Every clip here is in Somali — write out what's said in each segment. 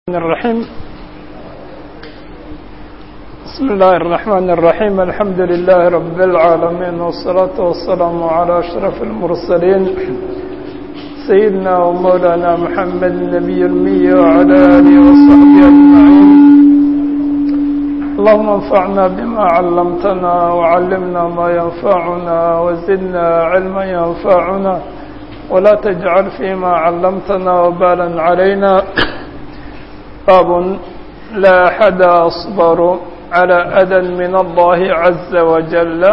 الرحيم بسم الله الرحمن الرحيم الحمد لله رب العالمين والصلاة والسلام على أشرف المرسلين سيدنا ومولانا محمد النبي المي وعلى آله وصحبه أجمعين اللهم انفعنا بما علمتنا وعلمنا ما ينفعنا وزدنا علما ينفعنا ولا تجعل فيما علمتنا وبالا علينا باب لا أحد أصبر على أذى من الله عز وجل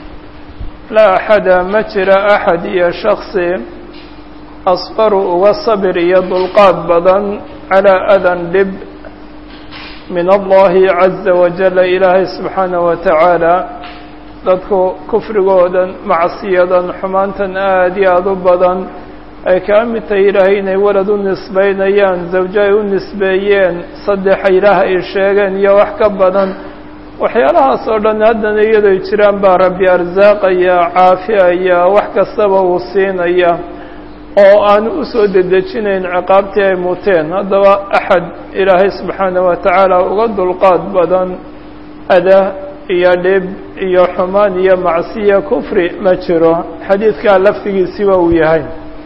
لا أحد مجر أحد يا شخصي أصبر وصبر يضلقات بدن على أذى لب من الله عز وجل إلهي سبحانه وتعالى dadku kufrigoodan macsiyadan xumaantan aad iyo aada u badan ay kaa mid tahay ilaahay inay walad u nisbaynayaan zawjo ay u nisbeeyeen saddexa ilaah ay sheegeen iyo wax ka badan waxyaalahaas oo dhan haddana iyadoy jiraan baa rabbi arsaaqaya caafiyaya wax kastaba uu siinaya oo aanu usoo dedejinayn ciqaabtii ay muteen haddaba axad ilaahay subxaana wa tacaala uga dulqaad badan ada iyo dhib iyo xumaan iyo macsiya kufri ma jiro xadiidkaa laftigiisiba uu yahay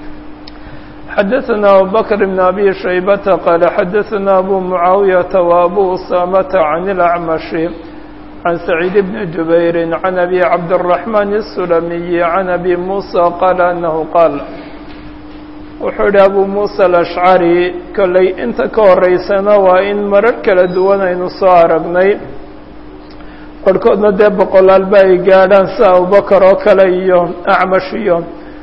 xadaثna abubakr bn abi shaybata qaala xadaثna abu mucaawiyata wa abu usaamata can اlacmashi can saciid bni jubayri can abi cabdالraxmaan الsulamiyi can abi musa qaala anahu qaal wuxuu yihi abu musa alashcari kolley inta ka horeysana waa in marar kala duwan aynu soo aragnay qorhkoodna dee boqolaalba ay gaadhaan sida abubakar oo kale iyo acmash iyo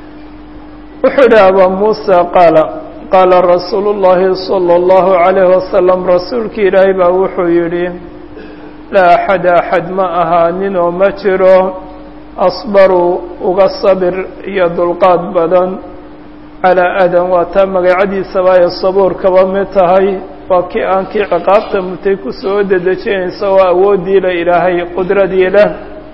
wuxuu yihi aba muusa qaala qaala rasuulu llaahi salى اllahu عalayhi wasalam rasuulki ilaahay baa wuxuu yidhi laa axad axad ma ahaanin oo ma jiro asbaru uga sabir iyo dulqaad badan calaa adan waa taa magacadiisaba ay sabuur kaba mid tahay waa kii aan kii ciqaabta mutay kusoo dedejinaysa oo awoodii la ilaahay qudradii leh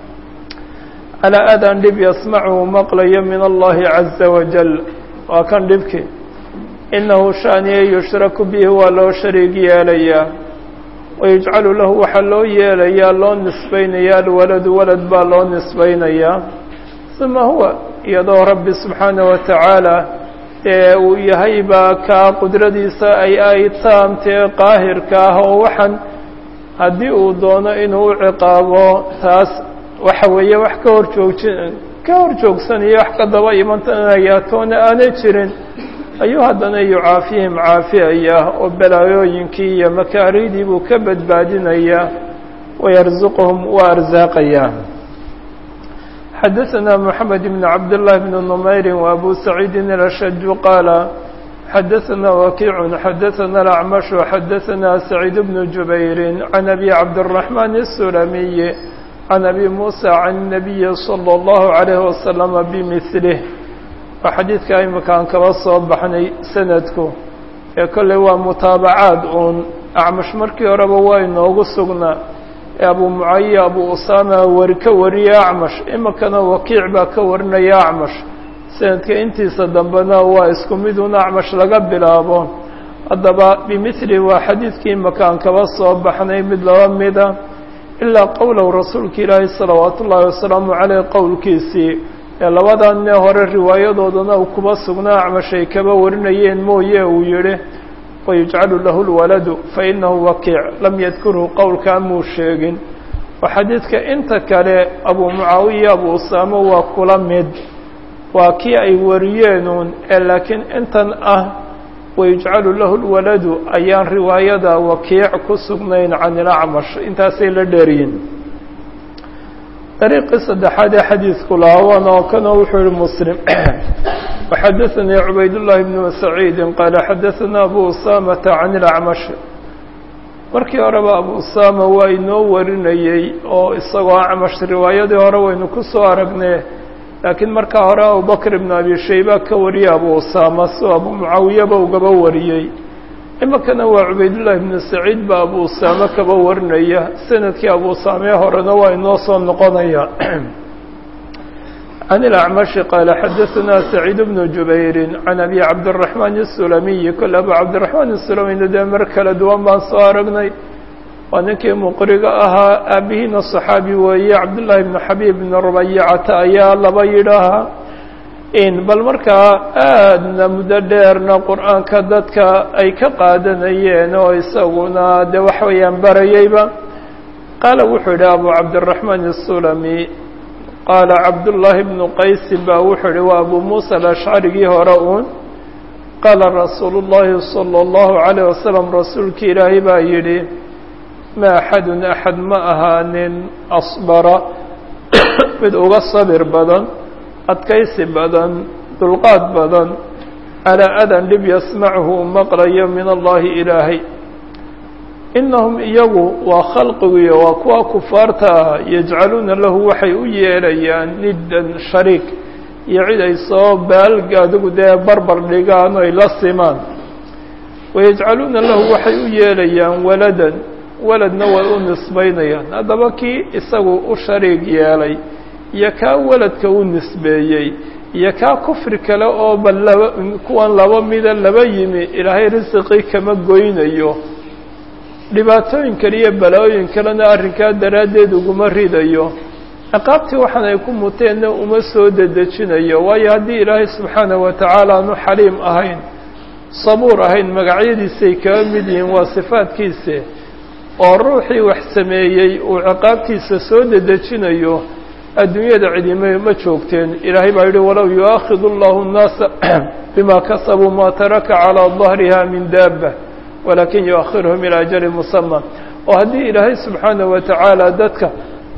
calaa adan dhib yasmachu maqlayo min allahi caza wajal waa kan dhibki inahu shaaniye yushraku bihi waa loo shariig yeelayaa wayujcalu lahu waxaa loo yeelayaa loo nisbaynayaa alwaladu walad baa loo nisbaynayaa uma huwa iyadoo rabbi subxaana wa tacaala dee uu yahay baa kaa qudradiisa ay ay taamtee qaahirka ah oo waxaan haddii uu doono inuu u ciqaabo taas waxa weeye wax ka hor joojin ka hor joogsanaya wax ka daba imanaya toona aanay jirin ayuu haddana yucaafihim caafiyaya oo balaayooyinkii iyo makaarihdii buu ka badbaadinayaa wayarzuquhum waa arsaaqayaa xadaثna mحamed بn cabd للh بn نmayri وabu سacيidi الأshج qaala xadaثna wakiic xadaثna الأcmaشh xadaثna سacيid بn jubayri عan abi cabdالرaحman الsulamiyi عan abi muسى عan النabiyi slى الlaه عalيه وasلم bmilih waa xadiidka imikaan kaba soo baxnay sanadku ee kolley waa mutaabacaad uun acmash markii horeba waa inoogu sugnaa ee abu mucayiya abu usaama wari ka wariye acmash iminkana wakiic baa ka warinaya acmash sanadka intiisa dambena waa isku mid un acmash laga bilaabo haddaba bimithli waa xadiidkii imakaan kaba soo baxnay mid laba mida ilaa qowlow rasuulka ilaahi salawaatu ullaahi wasalaamu caleyh qowlkiisii ee labadanne hore riwaayadoodana uu kuba sugnaa acmash ay kaba warinayeen mooye uu yihi wayujcalu lahu lwaladu fainahu wakiic lam yadkurhu qowlkaa muu sheegin oo xadiidka inta kale abu mucaawiya abu usaamo waa kula mid waa kii ay wariyeenuun ee laakiin intan ah wayujcalu lahu lwaladu ayaan riwaayada wakiic ku sugnayn can ilacmash intaasay la dheeriyin dariiqii saddexaad ee xadiidku laawan oo kana wuxuu yihi muslim وxadaثnii cubayd الlahi بn saciidi qaala xadaثna abu usamata can اlacmash markii horeba abu usama waa inoo warinayey oo isagoo acmash riwaayadii hore waynu ku soo aragnay laakiin markaa hore abubakr ibn abi shayba ka wariyey abu usama soo abu mucaawiyaba ugaba wariyey iminkana waa cubaydullahi bnu saciid baa abu usaame kaba warinaya sanadkii abu usaamee horena waa inoo soo noqonaya عن الأعمش قال xdثna سعيد بن جuبير عن أبي عبدالرحمن السلمي kل أbو عبدالرحمن السلمي dee mar kala duwan baan soo aragnay waa ninkii mqriga ahaa aabihiina صحaabi weeye cabdاللahi بن xabيب بن رbaycata ayaa laba yidhaahaa bal markaa aadna muddo dheerna qur'aanka dadka ay ka qaadanayeen oo isaguna de waxa weeyaan barayeyba qaala wuxuu yidhi abu cabdالرaحman الsulmi qaala cabdullaahi bnu qaysin baa wuxuu ihi waa abu muusa alashcarigii hore uun qaala rasuulu llaahi salى اllahu عalيه wasalam rasuulkii ilaahay baa yidhi ma axadun axad ma ahaanin asbara mid uga sabir badan adkaysi badan dulqaad badan calaa adan dhib yasmachu u maqlayo min allahi ilaahay inahum iyagu waa khalqigiyo waa kuwa kufaarta ah yajcaluuna lahu waxay u yeelayaan niddan shariik iyo cid ay soo baalg adigu dee barbar dhigaan oy la simaan wayajcaluuna lahu waxay u yeelayaan waladan waladna way u nisbaynayaan haddaba kii isagu u shariig yeelay iyo kaa waladka u nisbeeyey iyo kaa kufri kale oo bal laba kuwan laba mida laba yimi ilaahay risiqii kama goynayo dhibaatooyin kale iyo balaaooyin kalena arrinkaa daraaddeed uguma ridayo ciqaabtii waxaan ay ku muteenna uma soo dedejinayo waayo haddii ilaahay subxaanahu wa tacaala aanu xaliim ahayn sabuur ahayn magacyadiisay kaga mid yihiin waa sifaadkiise oo ruuxii wax sameeyey uu ciqaabtiisa soo dedejinayo adduunyada cidima ma joogteen ilaahay baa yidhi walow yu'aakidu allahu nnaasa bima kasabuu ma taraka calaa dahriha min daaba walakin yuakhiruhum ilaa ajali musama oo haddii ilaahay subxaanahu wa tacaala dadka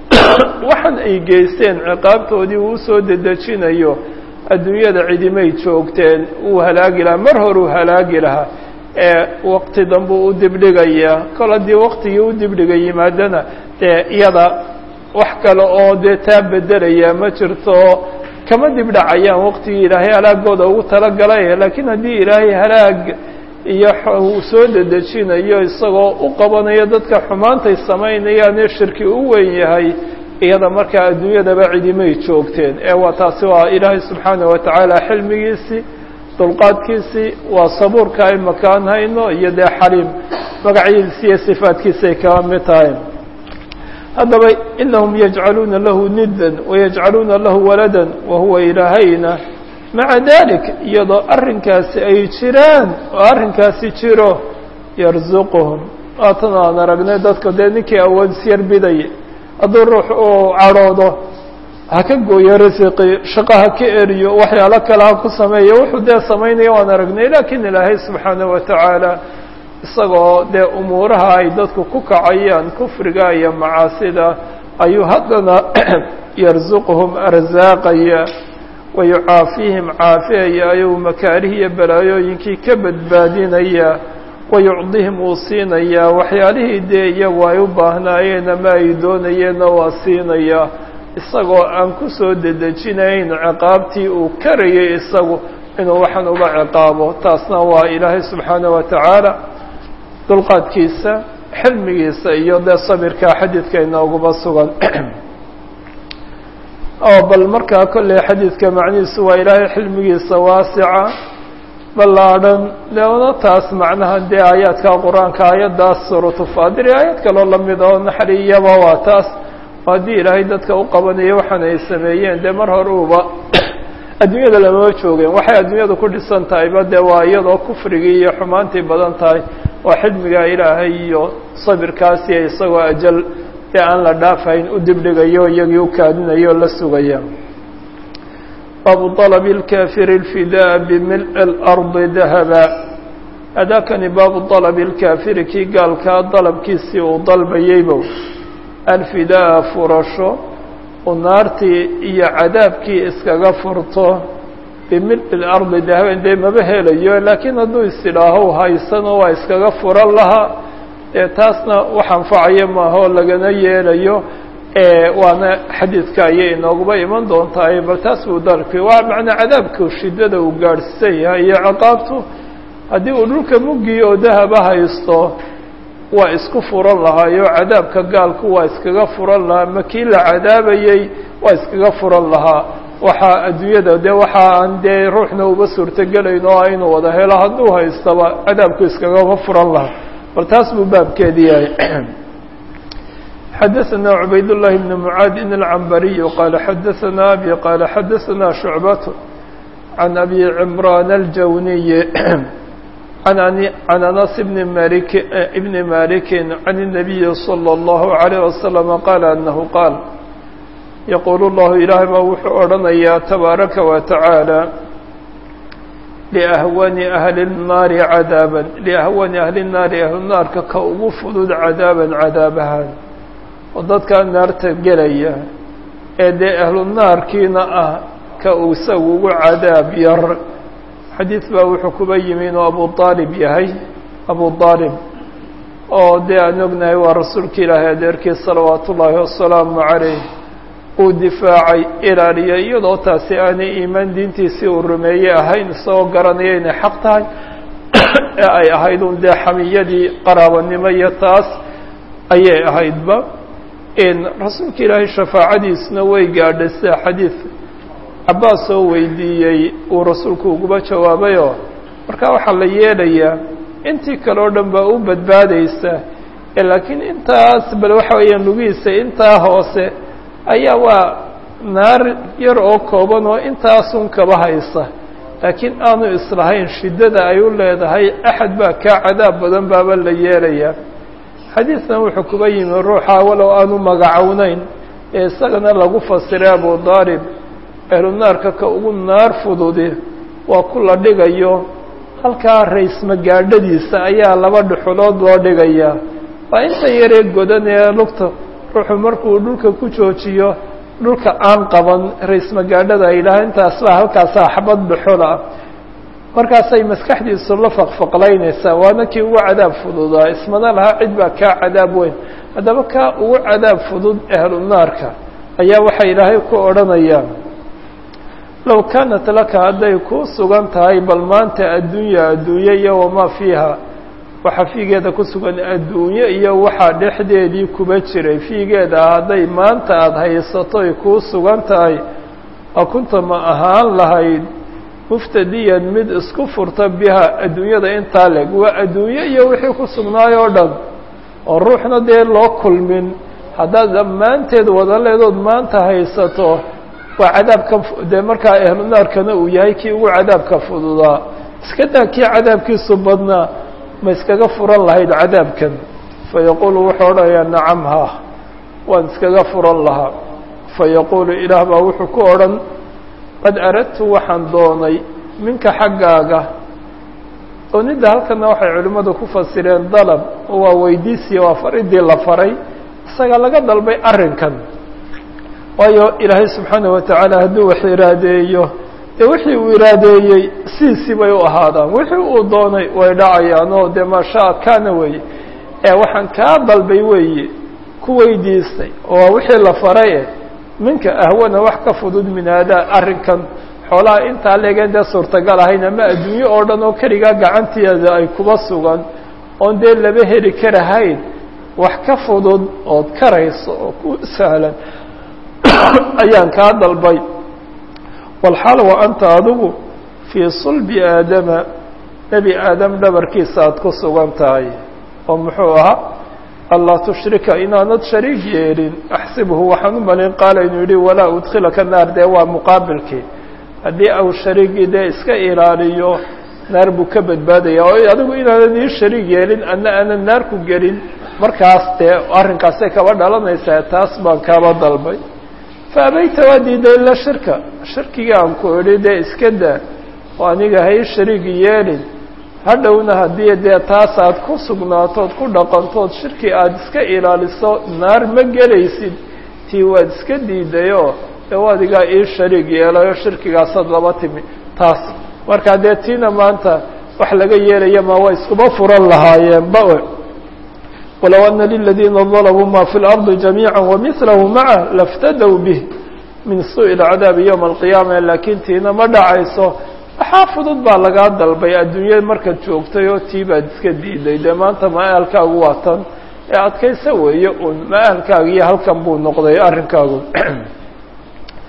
waxan ay geysteen ciqaabtoodii uu usoo dedejinayo adduunyada cidimay joogteen uu halaagi lahaa mar horuu halaagi lahaa ee waqti danbuu u dibdhigayaa kol haddii waqtigii u dibdhiga yimaadana dee iyada wax kale oo dee taa bedelaya ma jirto kama dibdhacayaan waqtigii ilaahay halaagooda ugu talagalay laakiin haddii ilaahay halaag iyo uu soo dedejinayo isagoo u qabanayo dadka xumaantay samaynayaanee shirki u weyn yahay iyada markaa adduunyadaba cidimay joogteen ee waa taasi waa ilaahay subxaanahu wa tacaala xilmigiisii dulqaadkiisii waa sabuurka ay makaan hayno iyo dee xaliim magacyadiisi iyo sifaadkiisi ay kaba mid tahay haddaba inahum yajcaluuna lahu niddan wayajcaluuna lahu waladan wahuwa ilaahayna maca dalik iyadoo arrinkaasi ay jiraan oo arrinkaasi jiro yarzuquhum waatan aan aragnay dadka dee ninkii awood isyar bidaya hadduu ruux uu cadhoodo ha ka gooyo risiqi shaqo ha ka eriyo waxyaalo kale ha ku sameeyo wuxuu dee samaynaya waan aragnay lakin ilaahay subxaanahu wa tacaala isagoo dee umuuraha ay dadku ku kacayaan kufriga iyo macaasida ayuu haddana yarzuquhum arsaaqaya wayucaafiihim caafiyaya ayuu makaarih iyo balaayooyinkii ka badbaadinaya wayucdihim uu siinayaa waxyaalihii dee iyagu ay u baahnaayeen ama ay doonayeenna waa siinaya isagoo aan ku soo dedejinayn ciqaabtii uu karayay isagu inuu waxaan uga ciqaabo taasna waa ilaahay subxaanaه wa tacaala dulqaadkiisa xilmigiisa iyo dee sabirka xadiidka inooguba sugan oo bal markaa kolley xadiidka macnihiisu waa ilaahay xilmigiisa waasica ballaadhan deona taas macnaha dee aayaadka qur-aanka aayaddaas suuratu faadir iyo aayad kaloo lamid oo naxriyaba waa taas oo haddii ilaahay dadka u qabanayo waxaan ay sameeyeen dee mar hore uba adduunyada lamama joogeen waxay adduunyadu ku dhisan tahayba dee waa iyadoo kufrigii iyo xumaantii badan tahay oo xilmigaa ilaahay iyo sabirkaasiyo isagoo ajal ee aan la dhaafayn u dibdhigayo iyagii u kaadinayo o la sugaya baabu طalbi اlkafiri اlfidaa bimilءi اlardi dahaba adaakani baabu طalbi اlkafiri kii gaalkaa dalabkiisii uu dalbayeybow alfidaa furasho uu naartii iyo cadaabkii iskaga furto bimilءi اlardi dahaban dee maba helayo laakiin hadduu isidhaaho haysano waa iskaga furan lahaa dee taasna wax anfacaya maaha oo lagana yeelayo waana xadiidka ayay inooguba iman doontaa bal taas buu dalki waa macnaa cadaabku shidada uu gaadhsiisan yahay iyo ciqaabtu haddii uu dhulka muggiyo oo dahaba haysto waa isku furan lahaayo cadaabka gaalku waa iskaga furan lahaa ma kii la cadaabayey waa iskaga furan lahaa waxaa adduunyada dee waxa aan dee ruuxna uba suurtogelayn oo inuu wada helo hadduu haystaba cadaabku iskagama furan lahaa bal taas buu baabkeedi yahay xadaثna cubayd الlahi بn mعaadin الcambariy qaala xadaثna abi qaala xadaثna شhucbat can abi cimraan الjawniy can anas bni malik bni maliki can الnabiyi slى الlahu عalيه waslم qaala anahu qaal yaquul اllahu ilaahay baa wuxuu odhanayaa tabaaraka wa taعaalى liahwani ahli الnaari cadaaban liahwani ahli الnaari ahlunaarka ka ugu fudud cadaaban cadaabahaan oo dadkaa naarta gelaya ee dee ahlu naarkiina ah ka uu isagu ugu cadaab yar xadiid baa wuxuu kuba yimi inuu abu aalib yahay abu aalib oo dee aan ognahay waa rasuulka ilaahay adeerkii salawaatu ullaahi wasalaamu calayh uu difaacay ilaaliyay iyadoo taasi aanay iimaan diintiisii uu rumeeyey ahayn isagoo garanaya inay xaq tahay ee ay ahayd un dee xamiyadii qaraabanimo iyo taas ayay ahaydba rasuulka ilaahay shafaacadiisna way gaadhay sida xadiid cabbaas oo weydiiyey uu rasuulku uguba jawaabayoo markaa waxaa la yeelayaa intii kale oo dhan baa u badbaadaysa laakiin intaas bal waxa weeyaan lugihiisa intaa hoose ayaa waa naar yar oo kooban oo intaasun kaba haysa laakiin aanu islahayn shiddada ay u leedahay axad baa kaa cadaab badan baaba la yeelayaa xadiidkan wuxuu kuba yimi ruuxa walow aanu magacownayn ee isagana lagu fasiray abu daalib ahlunaarka ka ugu naar fududi waa ku la dhigayo halkaa raysmagaadhadiisa ayaa laba dhuxulood loo dhigayaa waa inta yaree godan ee lugta ruuxu markuu dhulka ku joojiyo dhulka aan qaban raysmagaadhada ay yidhaha intaas baa halkaasaa xabad dhuxul ah markaasay maskaxdiisu la faqfaqlaynaysaa waana kii ugu cadaab fududaa ismana lahaa cid baa kaa cadaab weyn haddaba kaa ugu cadaab fudud ahlu naarka ayaa waxaa ilaahay ku odhanayaa low kaanat laka hadday kuu sugan tahay bal maanta addunya adduunye iyo wamaa fiiha waxa fiigeeda ku sugan adduunye iyo waxaa dhexdeedii kuba jiray fiigeeda hadday maanta aada haysatoy kuu sugan tahay a kunta ma ahaan lahayd muftadiyan mid isku furta biha adduunyada intaa leg waa adduunye iyo wixii ku sugnaay oo dhan oo ruuxna dee loo kulmin haddaad dhammaanteed wada leedood maanta haysato waa cadaabka dee markaa ahlu naarkana uu yahay kii ugu cadaabka fududaa iska daa kii cadaabkiisu badnaa ma iskaga furan lahayd cadaabkan fayaquulu wuxuu odhanayaa nacam ha waan iskaga furan lahaa fayaquulu ilaah baa wuxuu ku odhan qad aradtu waxaan doonay minka xaggaaga doonidda halkana waxay culimmadu ku fasireen dalab oo waa weydiisiya waa faridii la faray isaga laga dalbay arrinkan waayo ilaahay subxaanaه wa tacaala hadduu wax iraadeeyo dee wixii uu iraadeeyey sidiisii bay u ahaadaan wixii uu doonay way dhacayaan oo dee maashaa kaana weeye ee waxaan kaa dalbay weeye ku weydiistay oo wixii la faray eh minka ahwana wax ka fudud min haadaa arrinkan xoolaha intaa leegeen dee suurtagal ahayn ama adduunye oo dhan oo keligaa gacanteeda ay kuba sugan oon dee laba heli karahayn wax ka fudud ood karayso oo ku sahlan ayaan kaa dalbay walxaal wa anta adigu fii sulbi aadama nebi aadam dhabarkiisa aada ku sugan tahay oo muxuu ahaa allaa tushrika inaanad shariig yeelin axsibhu waxaan u malin qaala inuu yihi walaa udkhilaka naar dee waa muqaabilkii haddii au shariigii dee iska ilaaliyo naar buu ka badbaadaya oo adigu inaanan ii shariig yeelin ana aanan naar ku gelin markaas dee arrinkaasay kaba dhalanaysaa taas baan kaaba dalbay fa abayta waa diiday ila shirka shirkigii aan ku idhi dee iska daa oo aniga ha ii shariig yeelin hadhowna haddii dee taas aad ku sugnaatood ku dhaqantood shirki aada iska ilaaliso naar ma gelaysid tii waad iska diidayoo dee adigaa ii shariig yeelayo shirkigaasaad laba timi taas markaa dee tiina maanta wax laga yeelaya ma waa iskuma furan lahaayeenba walow ana liladiina dalabuu ma fi اlarضi jamiiعa wamilahu maca laftadow bih min suءi اlcadaabi ywma alqiyaama laakiin tiina ma dhacayso waxaa fudud baa lagaa dalbay adduunya markaad joogtay oo tii baad iska diiday dee maanta ma-aalkaagu waa tan ee adkaysa weeye un ma-aalkaaga iyo halkan buu noqday arrinkaagu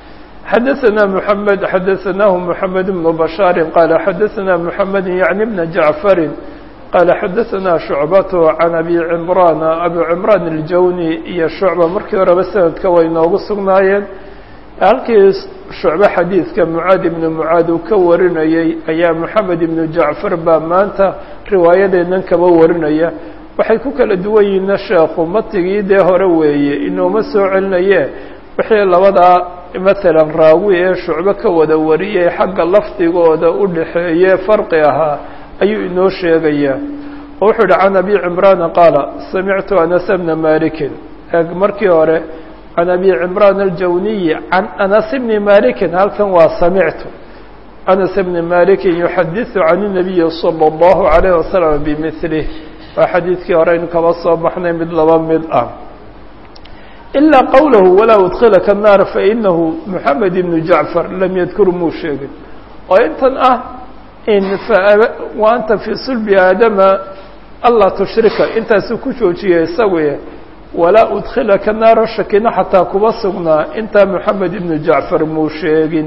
xadaثna mحamed xadaثnahu mحamed بن bشhاar qala xadaثna mحamed yعni بna jaعfari qala xadaثna شhucbaة can abi cimraan abu cimraan الjawni iyo shucba markii horeba sanadka way noogu sugnaayeen halkii shucbe xadiidka mucaad ibnu mucaad uu ka warinayey ayaa moxamed ibnu jacfar baa maanta riwaayadeennan kaba warinaya waxay ku kala duwan yihiinna sheekhu matigii dee hore weeye inuuma soo celinaye wixii labadaa matalan raawi ee shucbe ka wada wariyay xagga lafdigooda u dhaxeeye farqi ahaa ayuu inoo sheegayaa oo wuxuu yihi can abi cimraana qaala samictu anas bna malikin markii hore can abi cimraan aljawniyi can anas bni malikin halkan waa samictu anas bni malikin yuxadiثu can الnabiyi salى اllahu عalayh wasalam bimilih waa xadiidkii hore aynu kaba soo baxnay mid laba mid ah ilaa qowlahu walaa udkilaka الnaar fainahu moxamed ibnu jacfar lam yadkur muu sheegin oo intan ah in wa anta fii sulbi aadama anlaa tushrika intaasuu ku joojiyay isaguy walaa udkilaka naara shakina xataa kuba sugnaa intaa moxamed ibnu jacfar muu sheegin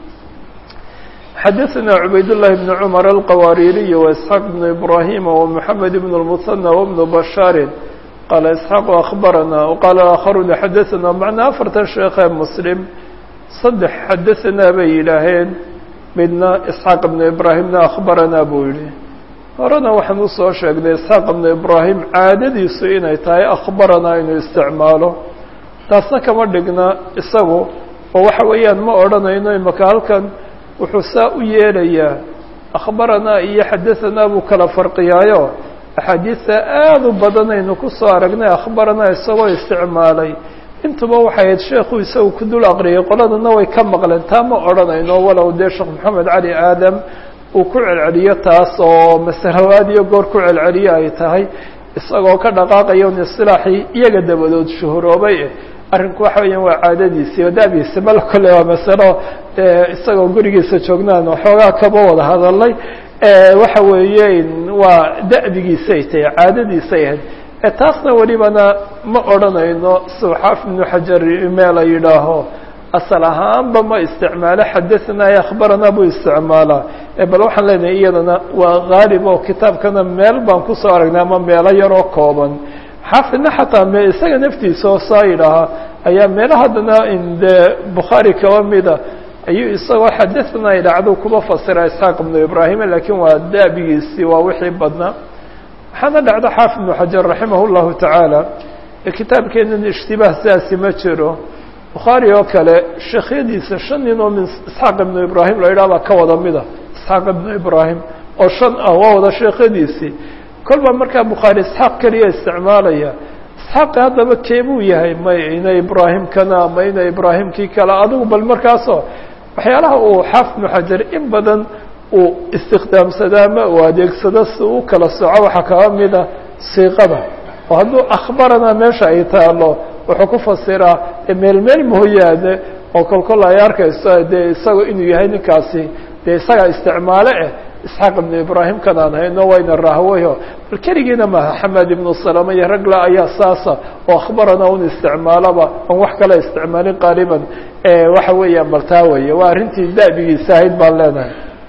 xadaثna cubayd llahi bn cmar alqawaaririy waisxaaq bnu ibrahima wmoxamed bn اlmusanى wbnu bashaari qaala isxaaqu akhbarana waqaala aakharuna xadaثna macnaa afartan sheekhee muslim saddex xadaثanaa bay yidhaaheen midna isxaaq ibnu ibraahimna akhbaranaa buu yihi horena waxaan usoo sheegnay isxaaq ibnu ibraahim caadadiisu inay tahay akhbaranaa inuu isticmaalo taasna kama dhigna isagu oo waxa weeyaan ma odhanayno imaka halkan wuxuu saa u yeelayaa akhbaranaa iyo xadahanaa buu kala farqiyaayo axaadiista aada u badanaynu kusoo aragnay akhbaranaa isagoo isticmaalay intuba waxay ahayd sheekhu isagu ku dul aqriyay qoladana way ka maqleen taa ma odhanayno walow dee sheekh maxamed cali aadam uu ku celceliyo taas oo masalawaad iyo goor ku celceliyo ay tahay isagoo ka dhaqaaqaya un isilaaxii iyaga dabadood shuhuroobay eh arrinku waxa weeyaan waa caadadiisii oo da'diisi bal kole waa masalo isagoo gurigiisa joognaan waxoogaa kaba wada hadalay waxa weeye waa da'digiisay tahay caadadiisay ahayd taasna welibana ma odhanayno suxaaf ibnu xajar meela yidhaaho asal ahaanba ma isticmaalo xadaثna e akhbarana buu isticmaalaa bal waxaan leenahay iyadana waa haalib oo kitaabkana meel baan kusoo aragnay ama meelo yaroo kooban xaafidna xataa me isaga naftiisa oo saa yidhaahaa ayaa meelo haddana de bukhaari kaba mida ayuu isagoo xadaثna idhacdo kuba fasira isxaaq ibnu ibraahim lakiin waa daabigiisii waa wixii badnaa waxaana dhacda xaafid ibnu xajar raximah اllahu tacaala kitaabkeenan ishtibaah sidaasi ma jiro bukhaari oo kale sheekhyadiisa shan nin oo min isxaaq ibnu ibraahim la yidhah baa ka wada mida isxaaq ibnu ibraahim oo shan ah waa wada sheekhyadiisii kolba markaa bukhaari isxaaq keliya isticmaalaya isxaaqi haddaba keebuu yahay may ina ibraahimkana ma ina ibraahimkii kale adigu bal markaasoo waxyaalaha uu xaafid ibnu xajar in badan uu istikhdaamsado ama uu adeegsado si u kala soco waxaa kaba mida siiqada oo hadduu akhbarana meesha ay taalo wuxuu ku fasiraa meel meel mooyaane oo kolkol ay arkayso dee isaga inuu yahay ninkaasi dee isagaa isticmaale eh isxaaq ibnu ibraahim kanaan hayno wayna rahwayo bal keligiina maaha xamed ibnu salama iyo ragla ayaa saasa oo akhbarana un isticmaalaba aan wax kale isticmaalin qaaliban waxa weeyaan bal taa weeye waa arrintii da'bigiisa ahayd baan leenahay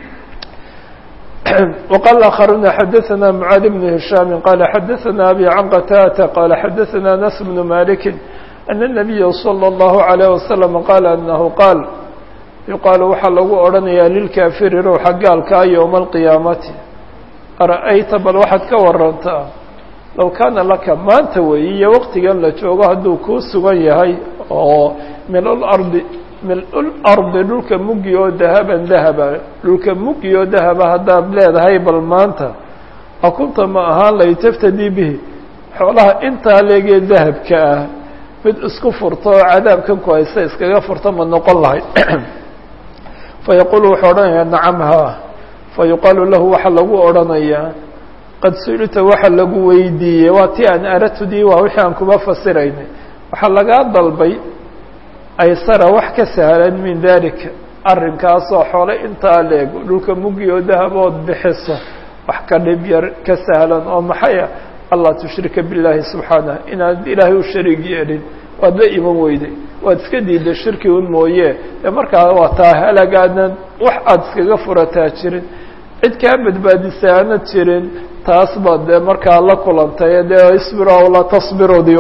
وqال آخرون xdثna معاaذ بن هiشhام qال xdثna أbي عن qتاdة qال xdثna أنس بن مالك أن النبي صلى الله عليه وسلم qال أنه qاaل يuqaaل waxaa lagu odhanaya lilكاfiri ruuxa gaalkaa yومa القiyaamati arأyta bal waxaad ka warantaa low kaana laka maanta weeye iyo waqtigan la joogo hadduu kuu sugan yahay oo min الأرضi mil-lardi dhulka mugi oo dahaban dahaba dhulka mugi oo dahaba haddaad leedahay bal maanta akunta ma ahaan lay taftadii bihi xoolaha intaa leegee dahabka ah mid isku furto oo cadaabkan ku haysta iskaga furto ma noqon lahay fayaquulu wuxuu odhanayaa nacam haa fayuqaalu lahu waxaa lagu odhanayaa qad su-ilta waxa lagu weydiiyey waa ti aan aratudii waa wixii aan kuma fasiraynay waxaa lagaa dalbay aysara wax ka sahlan min dalika arrinkaasoo xoole intaa leeg dhulka mugi oo dahabood bixiso wax ka dhib yar ka sahlan oo maxaya allah tushrika billaahi subxaanah inaad ilaahay u shariig yeelin waad la iman weyday waad iska diidda shirki un mooye dee markaa waa taa halagaadna wax aada iskaga furataa jirin cid kaa badbaadisa aanad jirin taas baad dee markaa la kulantay dee isbir aw laa tasbirodi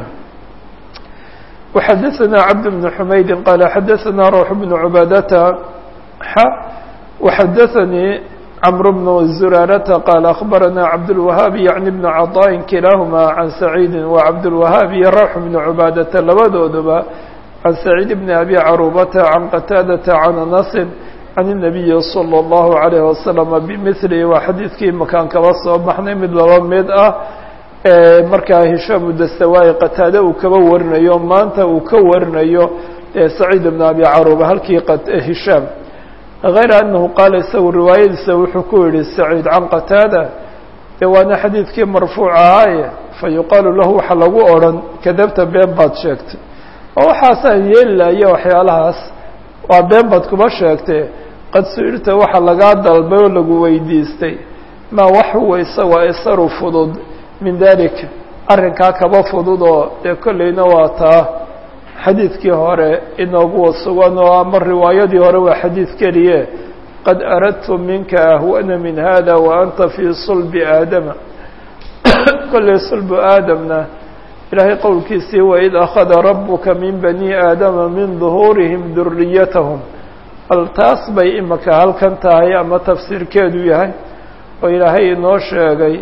وxadثna cبد بن حmaydi qال xadثna روح بن عباadةa x وxadثnي cمر بن زرارة qال أخبرnا cبدالوهاaب يعن بن cطاء kiلاahma عن سعيد وcبدالوهاaب iyo روح بن عباadةa labadooduba عن سعيد بن أبي cروبة عن qتاadة عن أنس عن النبي صلى الله عليه وسلم بمثله waa xadiidkii makaan kaba soo baxnay mid laba mid ah markaa hishaam udastawaayi qataade uu kaba warinayo maanta uu ka warinayo saciid bn abi caruba halkii hishaam غayra anahu qaala isagu riwaayadiisa wuxuu ku yihi saciid can qataada de waana xadiidkii marfuuc ahaaye fayuqaalu lahu waxa lagu odhan kadabta been baad sheegtay oo waxaasaan yeeli lahaye waxyaalahaas waa been baad kuma sheegtee qad su-ilta waxa lagaa dalbay oo lagu weydiistay maa wax huwa isagoo isaru fudud min dalika arrinkaa kaba fudud oo dee kollayna waa taa xadiidkii hore inooguwa sugan oo ama riwaayadii hore waa xadiid keliye qad aradtu minka ahwana min hada wa anta fii sulbi aadama kollay sulbu aadamna ilaahay qowlkiisii waid akhada rabuka min bani aadama min duhuurihim duriyatahum bal taas bay imaka halkan tahay ama tafsiirkeedu yahay oo ilaahay inoo sheegay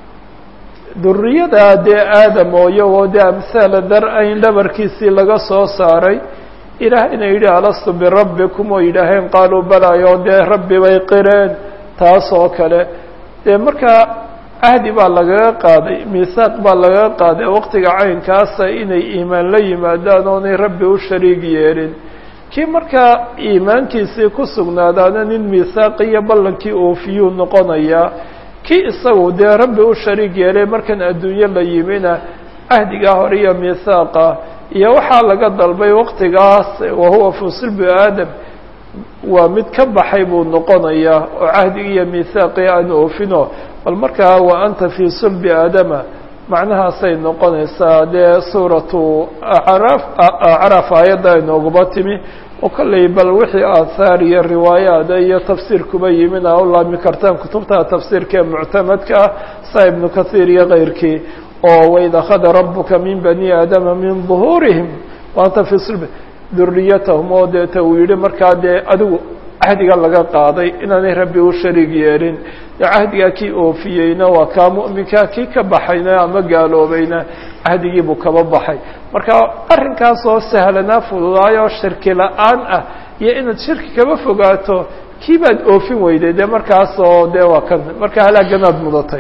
duriyada dee aadam oo iyagoo dee amhaala dar-ayn dhabarkiisii laga soo saaray ilaahayna yidhi alastu birabbikum oo yidhaaheen qaaluu balaayo dee rabbi bay qireen taas oo kale dee markaa ahdi baa lagaga qaaday miisaaq baa lagaga qaaday waqtiga caynkaasa inay iimaan la yimaadaan oonay rabbi u shariig yeelin kii markaa iimaankiisii ku sugnaadaana nin miisaaqi iyo ballankii oofiyuu noqonayaa kii isagu dee rabbi u shariig yeelay markan adduunyo la yimina cahdigaa hore iyo miisaaqa iyo waxaa laga dalbay waqtigaas wahuwa fii sulbi aadam waa mid ka baxay buu noqonayaa oo cahdigii iyo miisaaqii aan oofino bal markaa wa anta fii sulbi aadama macnahaasay noqonaysaa dee suuratu acraaf acraaf aayadda inooguma timi oo kollay bal wixii aathaar iyo riwaayaada iyo tafsiir kuba yimin aa u laami kartaan kutubta tafsiirka ee muctamadka ah saa ibnu kathiir iyo keyrkii oo waid akhada rabuka min bani aadama min duhuurihim wa anta fii sulbi duriyatahum oo deeta uu yihi markaa dee adigu cahdiga laga qaaday inaanay rabbi u shariig yeelin dee cahdigaa kii oofiyeyna waa kaa mu'minka kii ka baxayna ama gaaloobayna cahdigiibuu kaba baxay marka arrinkaas oo sahlanaa fududaayoo shirki la-aan ah iyo inaad shirki kaba fogaato kii baad oofin weyday dee markaas oo dee waa kan marka halaaganaad mudatay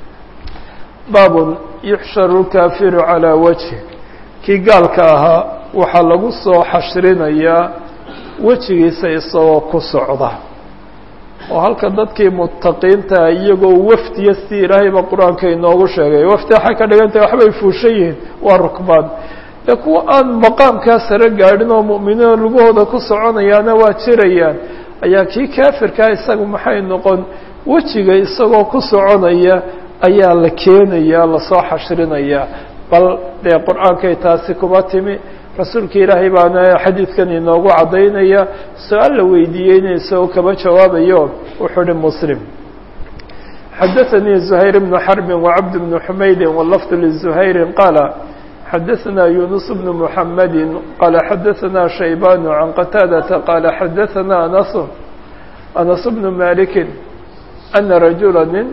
baabun yuxsharu lkaafiru calaa wajhi kii gaalka ahaa waxaa lagu soo xashrinayaa wejigiisa isagoo ku socda oo halka dadkii mutaqiinta iyagoo wafdiya si ilaahayba qur-aanka inoogu sheegay wafdi waxay ka dhigan tahay waxbay fuushan yihiin waa rukbaan dee kuwa aan maqaamkaa sare gaadhin oo mu'miniina lugahooda ku soconayaana waa jirayaan ayaa kii kaafirkaa isagu maxay noqon wejiga isagoo ku soconaya ayaa la keenaya lasoo xashrinayaa bal dee qur-aankay taasi kuma timi rasuulka ilaahay baana xadiidkan inoogu caddaynaya su-aal la weydiiyeyna isagoo kaba jawaabayo wuxuu uhi muslim xadaثanii زuhayr bnu xarbi wacabd bnu xumaydi wlafd lزuhayri qaala xadaثna yunus bnu muxamadi qaala xadaثna shaybaan can qataadata qaala xadaثna anas anas bnu maliki ana rajula nin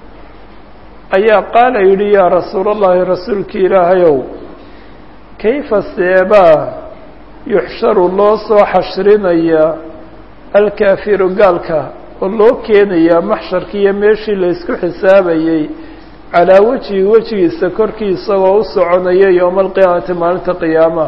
ayaa qaala yihi yaa rasuul اllahi rasuulki ilaahayow kayfa seebaa yuxsharu loo soo xashrinayaa alkaafiru gaalka oo loo keenayaa maxsharki iyo meeshii laysku xisaabayey calaa wejihi wejigiisa korkii isagoo u soconaya yowma alqiyaamati maalinta qiyaamaha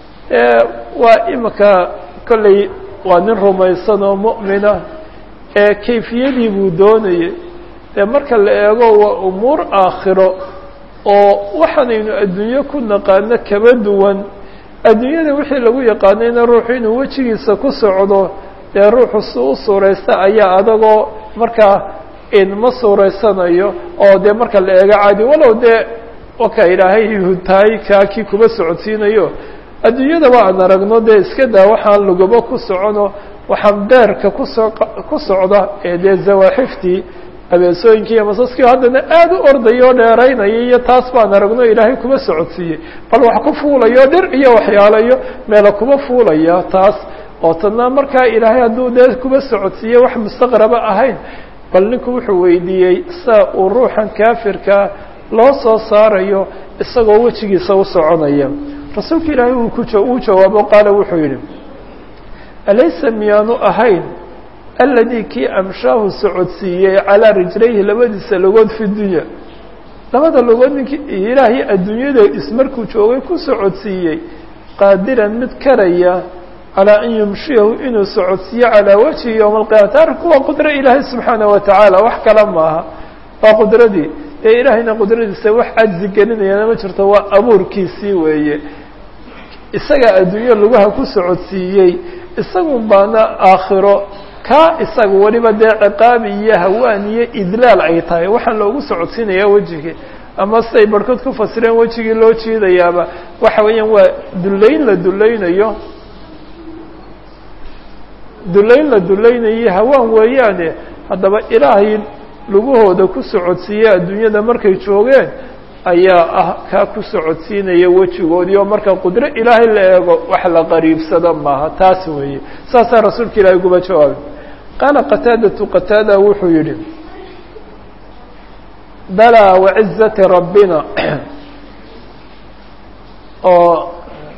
waa imika kolley waa nin rumaysan oo mu'mina ee kayfiyadii buu doonayay dee marka la eego waa umuur aakhiro oo waxaanaynu adduunyo ku naqaano kaba duwan adduunyada wixii lagu yaqaanayna ruuxu inuu wejigiisa ku socdo dee ruuxu si u suuraysta ayaa adagoo markaa ma suuraysanayo oo dee marka la eego caadi walow dee waka ilaahay tahay kaa kii kuba socodsiinayo adduunyadaba aan aragno dee iska daa waxaan lugabo ku socono waxaan beerka kuso ku socda ee dee zawaaxiftii abeesooyinkii iyo masaskii haddana aada u ordaya oo dheeraynaya iyo taas baan aragno ilaahay kuma socodsiiyey bal wax ku fuulayo dhir iyo waxyaalayo meela kuma fuulaya taas oo tadna markaa ilaahay hadduu dee kuma socodsiiye wax mustaqraba ahayn bal ninku wuxuu weydiiyey saa uu ruuxan kaafirkaa loo soo saarayo isagoo wejigiisa u soconaya rasuulka ilaahay uu ku uu jawaabo qaala wuxuu yidhi alaysa miyaanu ahayn alladii kii amshaahu socodsiiyey calaa rijlayhi labadiisa logood fi dunya labada logood ninkii ilaahay adduunyada ismarkuu joogay ku socodsiiyey qaadiran mid karaya calaa an yumshiyahu inuu socodsiiyo calaa wajhi yowma alqiyamati arrinku waa qudro ilaahay subxaana wa tacaala wax kale maaha waa qudradii ee ilaahayna qudradiisa wax cajzi gelinayana ma jirto waa abuurkiisii weeye isagaa adduunyo lugaha ku socodsiiyey isagun baana aakhiro kaa isaga weliba dee ciqaabi iyo hawaan iyo idlaal ay tahay waxaan loogu socodsiinayaa wejigii ama siday barhkood ku fasireen wejigii loo jiidayaaba waxa weeyaan waa dullayn la dullaynayo dullayn la dullaynayo hawaan weeyaane haddaba ilaahay lugahooda ku socodsiiye adduunyada markay joogeen ayaa ah kaa ku socodsiinaya wejigoodii oo marka qudro ilaahay la eego wax la qariibsado maaha taas weeye saasaa rasuulka ilaahay uguba jawaabay qaala qataadatu qataada wuxuu yidhi balaa wacizati rabbina oo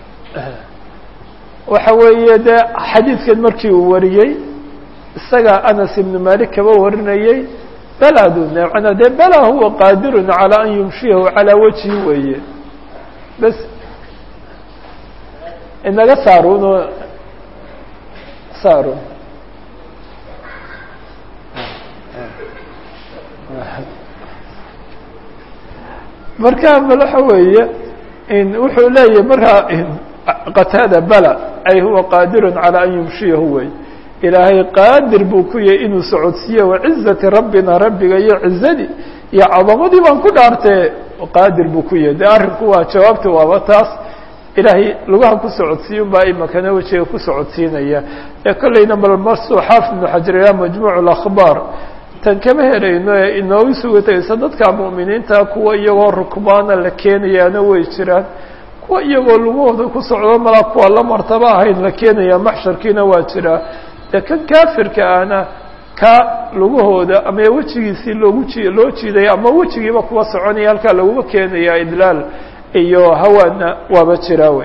waxa weeye dee xadiidkan markii uu wariyey isagaa anas ibnu malik kaba warinayey baladu manaa dee bala huwa qaadirun calaa an yumshiyahu calaa wajhi weeye bas inaga saaruno saarun marka bal waxa weeye wuxuu leeyahy markaa qataada bala ay huwa qaadirun calaa an yumshiyahu wey ilaahay qaadir buu ku yahay inuu socodsiiye wacizati rabbina rabbiga iyo cizadii iyo cadamadii baan ku dhaartee qaadir buu ku yahay de arrinku waa jawaabta waaba taas ilaahay lugaha ku socodsiiye unbaa imakana wejiga ku socodsiinaya ee kollayna bal marsu xaafid ibnu xajar ilaa majmuuc اlakhbaar tan kama helayno ee inoogu sugataysa dadka mu'miniinta kuwa iyagoo rukbaana la keenayaana way jiraan kuwa iyagoo lugahooda ku socdo malaa kuwa la martaba ahayn la keenaya maxsharkiina waa jiraa dee kan kaafirka ahna ka lugahooda ama wejigiisii loogu ji loo jiidaya ama wejigiiba kuwa soconaya halkaa laguma keenaya idlaal iyo hawaana waaba jiraa wey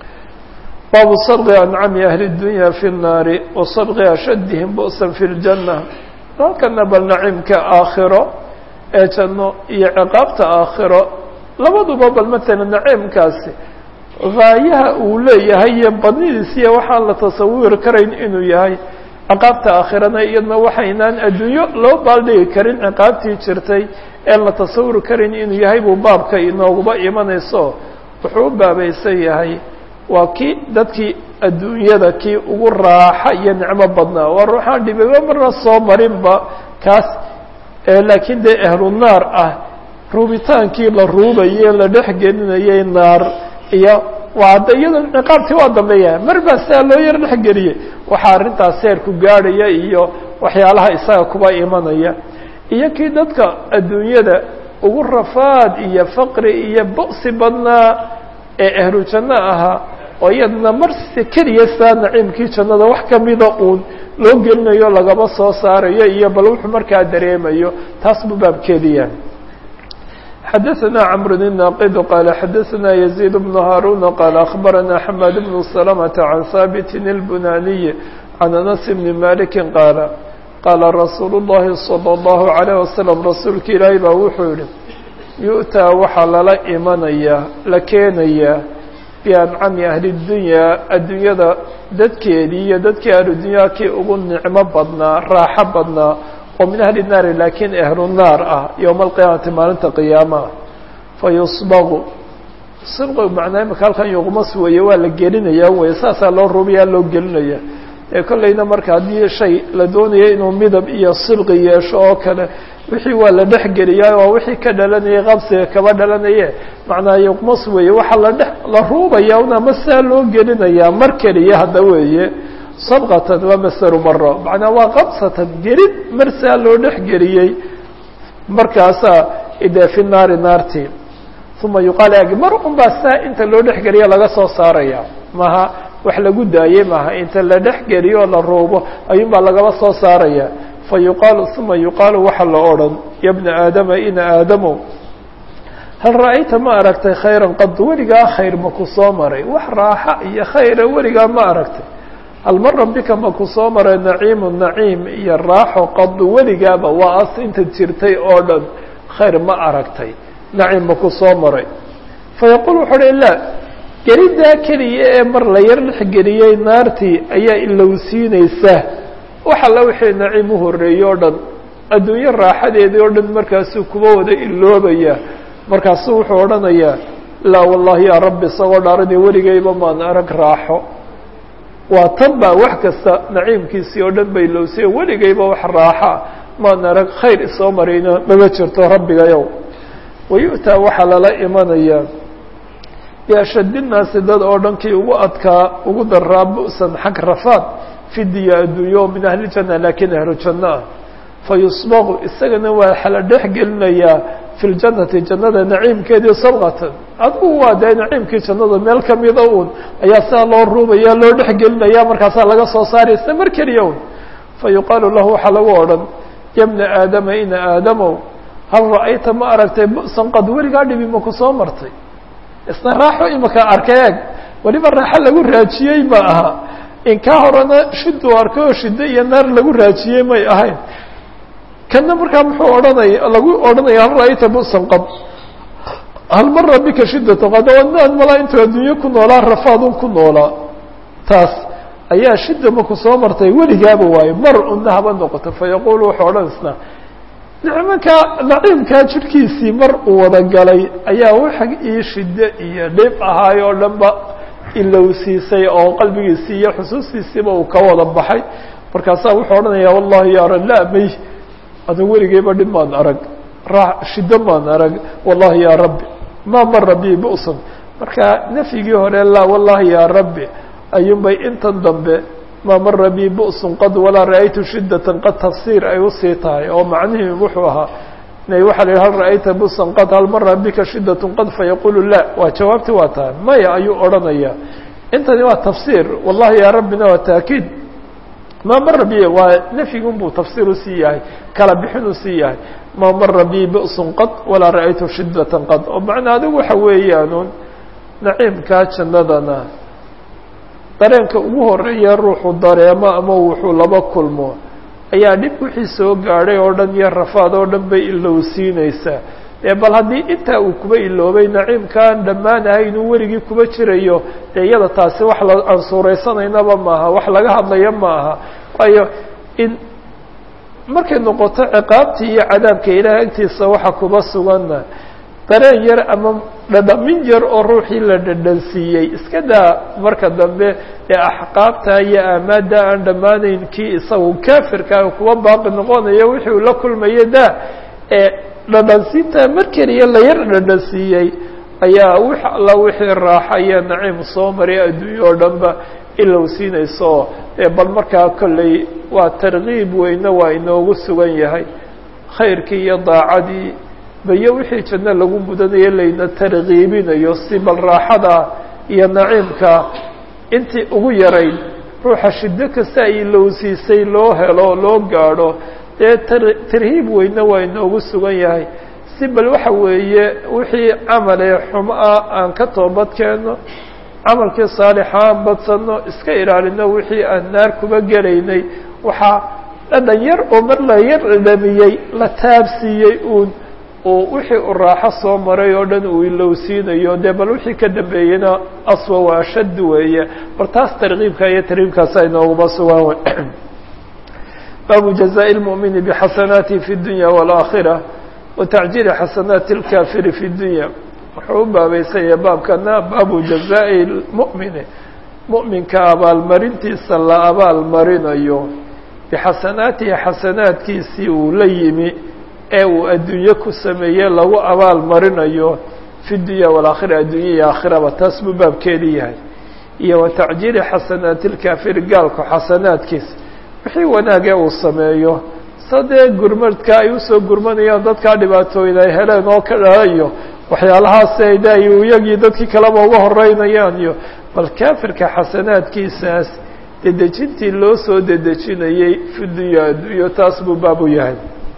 baabu sadqi ancami ahli اdunya fi الnaari wa sadqi ashadihim bu'san fi اljanna halkana bal naciimka aakhiro ee janno iyo ciqaabta aakhiro labaduba bal matala naciimkaasi gaayaha uu leeyahay iyo badnidiisa iyo waxaan la tasawiri karayn inuu yahay ciqaabta aakhirana iyadna waxaynaan adduunyo loo baaldhigi karin ciqaabtii jirtay een la tasawuri karin inuu yahay buu baabka inooguba imanayso wuxuu u baabaysan yahay waa kii dadkii adduunyada kii ugu raaxa iyo nicmo badnaa waa ruuxaan dhibaba marna soo marinba kaas laakiin dee ahlu naar ah ruubitaankii la ruubayey la dhex gelinayay naar iyo waa adda iyado ciqaabtii waa dambeeya mar baa sidaa loo yar dhexgeliyey waxaa arrintaas seerku gaadhaya iyo waxyaalaha isaga kuba imanaya iyo kii dadka adduunyada ugu rafaad iyo faqri iyo bu'si badnaa ee ahlu janno ahaa oo iyadna marsi keliya saa naciimkii jannada wax kamida uun loo gelinayo lagaba soo saarayo iyo bal wuxuu markaa dareemayo taas buu baabkeediya xadaثna cمr الناqd qال xadaثna يزيد بن هاrون qال أخبرna حماد بن سلمة عن ثابت البناني عن أنس بن مالك qاaل qاla رsuuل اللhi صلى الله عليه وسلم rasuulka ilaahi baa wuxuu yihi yu'taa waxaa lala imanaya la keenaya biancami ahli الdunyaa addunyada dadkeedii iyo dadkii ahludunyaa kii ugu nicmo badnaa raaxo badnaa oo min ahli naari laakiin ahlu naar ah yowma alqiyaamati maalinta qiyaamaha fa yusbaqu sibqi macnaa imika halkan yuqmas weeye waa la gelinayaa weye saasaa loo rubiyaa loo gelinaya ee kollayna marka haddii shay la doonayo inuu midab iyo sibqi yeesho oo kale wixii waa la dhex geliyaa waa wixii ka dhalanayay qabsiga kaba dhalanaye macnaa yuqmas weeye waxaa la dhex la ruubaya un ama saa loo gelinayaa mar keliya hadda weeye sabqatan waa masaru maro macnaa waa qabsatan gelid mar saa loo dhex geliyey markaasaa dee fi naari naarti uma yuqaal ag mar un baa saa inta loo dhex geliya laga soo saaraya maha wax lagu daayey maaha inta la dhex geliyo oo la ruubo ayuun baa lagaba soo saaraya fa yuqaalu uma yuqaalu waxa la odhan ya bna aadama ina aadamow hal ra'ayta ma aragtay khayran qad weligaa khayr ma ku soo maray wax raaxa iyo khayra weligaa ma aragtay hal mara bika ma ku soo maray naciimu naciim iyo raaxo qad weligaaba waa as inta jirtay oo dhan khayr ma aragtay naciim ma ku soo maray fa yaquul wuxuu uhi la geliddaa keliya ee mar la yar dhex geliyey naartii ayaa ilowsiinaysa wax alla wixii naciim u horreeyey oo dhan adduunyo raaxadeedii oo dhan markaasuu kuba wada iloobaya markaasuu wuxuu odhanayaa laa wallahi yaa rabbi isagoo dhaarani weligayba maan arag raaxo waa tan baa wax kasta naciimkiisii oo dhan ba ilowsiye weligayba wax raaxa maan arag khayr isoo marayna mama jirto rabbigayow wayu'taa waxaa lala imanayaa biashaddi nnaasi dad oo dhankii ugu adkaa ugu daraa bu'san xag rafaad fidiya adduunyo min ahlijanna laakiin ahlu janno ah fa yusbaqu isagana waa la dhex gelinayaa fi ljannati jannada naciimkeedii sabqatan adigu waa dee naciimkii jannada meel kamida un ayaa sidaa loo ruubaya loo dhex gelinaya markaasaa laga soo saaraya sida mar keliya un fa yuqaalu lahu waxaa lagu odhan ya bna aadama ina aadamow hal ra'ayta ma aragtay bu'san qad weligaa dhibi ma ku soo martay isna raaxo imaka arkay eeg weliba raaxo lagu raajiyey ma aha in kaa horena shiduu arkay oo shiddo iyo naar lagu raajiyey may ahayn kana markaa muxuu odhanaya lagu odhanaya hal ra'ayta bu'san qad hal mara bika shiddatu qad wadnaad malaa intuu adduunyo ku noolaa rafaadun ku noolaa taas ayaa shidda maku soo martay weligaaba waayo mar una haba noqoto fa yaquulu wuxuu odhan isna nicmankaa naciimkaa jidhkiisii mar uu wada galay ayaa waxa ii shiddo iyo dhib ahaay oo dhan ba ilowsiisay oo qalbigiisii iyo xusuustiisiiba uu ka wada baxay markaasaa wuxuu odhanayaa wallahi ya ra la may adu weligeyba dhib maan arag ra shiddo maan arag wallahi ya rabbi ma mara bi bu'san marka nafyigii hore la wallahi ya rabbi ayuunbay intan dambe ma mara bi bu'sun qad walaa ra'aytu shiddatan qad tafsiir ay usii tahay oo macnihii wuxuu ahaa inay waxa la yidhi hal ra'ayta bu'san qad hal mara bika shiddatun qad fayaqulu la waa jawaabti waa tahay maya ayuu odhanaya intani waa tafsiir wallahi ya rabbina waa taakiid ma mara bi waa nafyigun buu tafsiir usii yahay kala bixin usii yahay ma mara bi bu'sun qad walaa ra'aytu shiddatan qad oo macnaa adigu waxa weeyaanuun naciimkaa jannadana dareenka ugu horeeya ruuxu dareemo ama wuxuu laba kulmo ayaa dhib wixii soo gaadhay oo dhan iyo rafaad oo dhan bay ilowsiinaysaa dee bal haddii intaa uu kuba iloobay naciimkaan dhammaanahay inuu weligii kuba jirayo dee iyada taasi wax la aan suuraysanaynaba maaha wax laga hadlaya ma aha waayo in markay noqoto ciqaabtii iyo cadaabka ilaah agtiisa waxa kuba suganna dareen yar ama dhadhamin yar oo ruuxii la dhadhansiiyey iska daa marka dambe ee axqaabta iyo aamaadda aan dhammaanayn kii isagu kaafirkaa kuwa baaqi noqonayo wixii uu la kulmayo daa ee dhadhansiinta mar keliya la yar dhadhansiiyey ayaa wix alla wixii raaxa iyo naciim soo maray adduunyo oo dhanba ilowsiinayso ee bal markaa kolley waa tarkiib weyne waa inoogu sugan yahay khayrkii iyo daacadii bayo wixii janno lagu mudanayo layna tarkiibinayo si bal raaxada iyo naciimka intii ugu yarayd ruuxa shiddo kasta ay ilowsiisay loo helo loo gaadho dee tar tarhiib weyne waa inoogu sugan yahay si bal waxa weeye wixii camalee xumo ah aan ka toobad keenno camalkii saalixa aan badsano iska ilaalino wixii aan naar kuba gelaynay waxaa dhadhan yar oo mar la yar dhadhamiyey la taabsiiyey uun oo wixii u raaxo soo maray oo dhan uu ilowsiinayo dee bal wixii ka dambeeyena aswa waa ashad weeye bal taas tarkiibka iyo tarhiibkaasa inooguma sugan wey baabu jazaaءi اlmu'mini bxasanaatihi fi اdunya wاlaakhira wa tacjiili xasanaati اlkaafiri fi اdunya wuxuu u baabeysanya baabkana baabu jazaaءi اlmu'mini mu'minka abaalmarintiisa la abaalmarinayo bixasanaatihi xasanaadkiisii uu la yimi ee uu adduunye ku sameeye lagu abaal marinayo fi dunya walaakhira addunya iyo aakhiraba taas buu baabkeedii yahay iyo wa tacjiili xasanaati lkaafiri gaalku xasanaadkiisa wixii wanaagee uu sameeyo sadee gurmadka ay usoo gurmanayaan dadkaa dhibaatooyda ay heleen oo ka dhalayo waxyaalahaas ay da iyagii dadkii kaleba uga horeynayaan iyo bal kaafirka xasanaadkiisaas dedejintii loo soo dedejinayey fi dunya adduunyo taas buu baab u yahay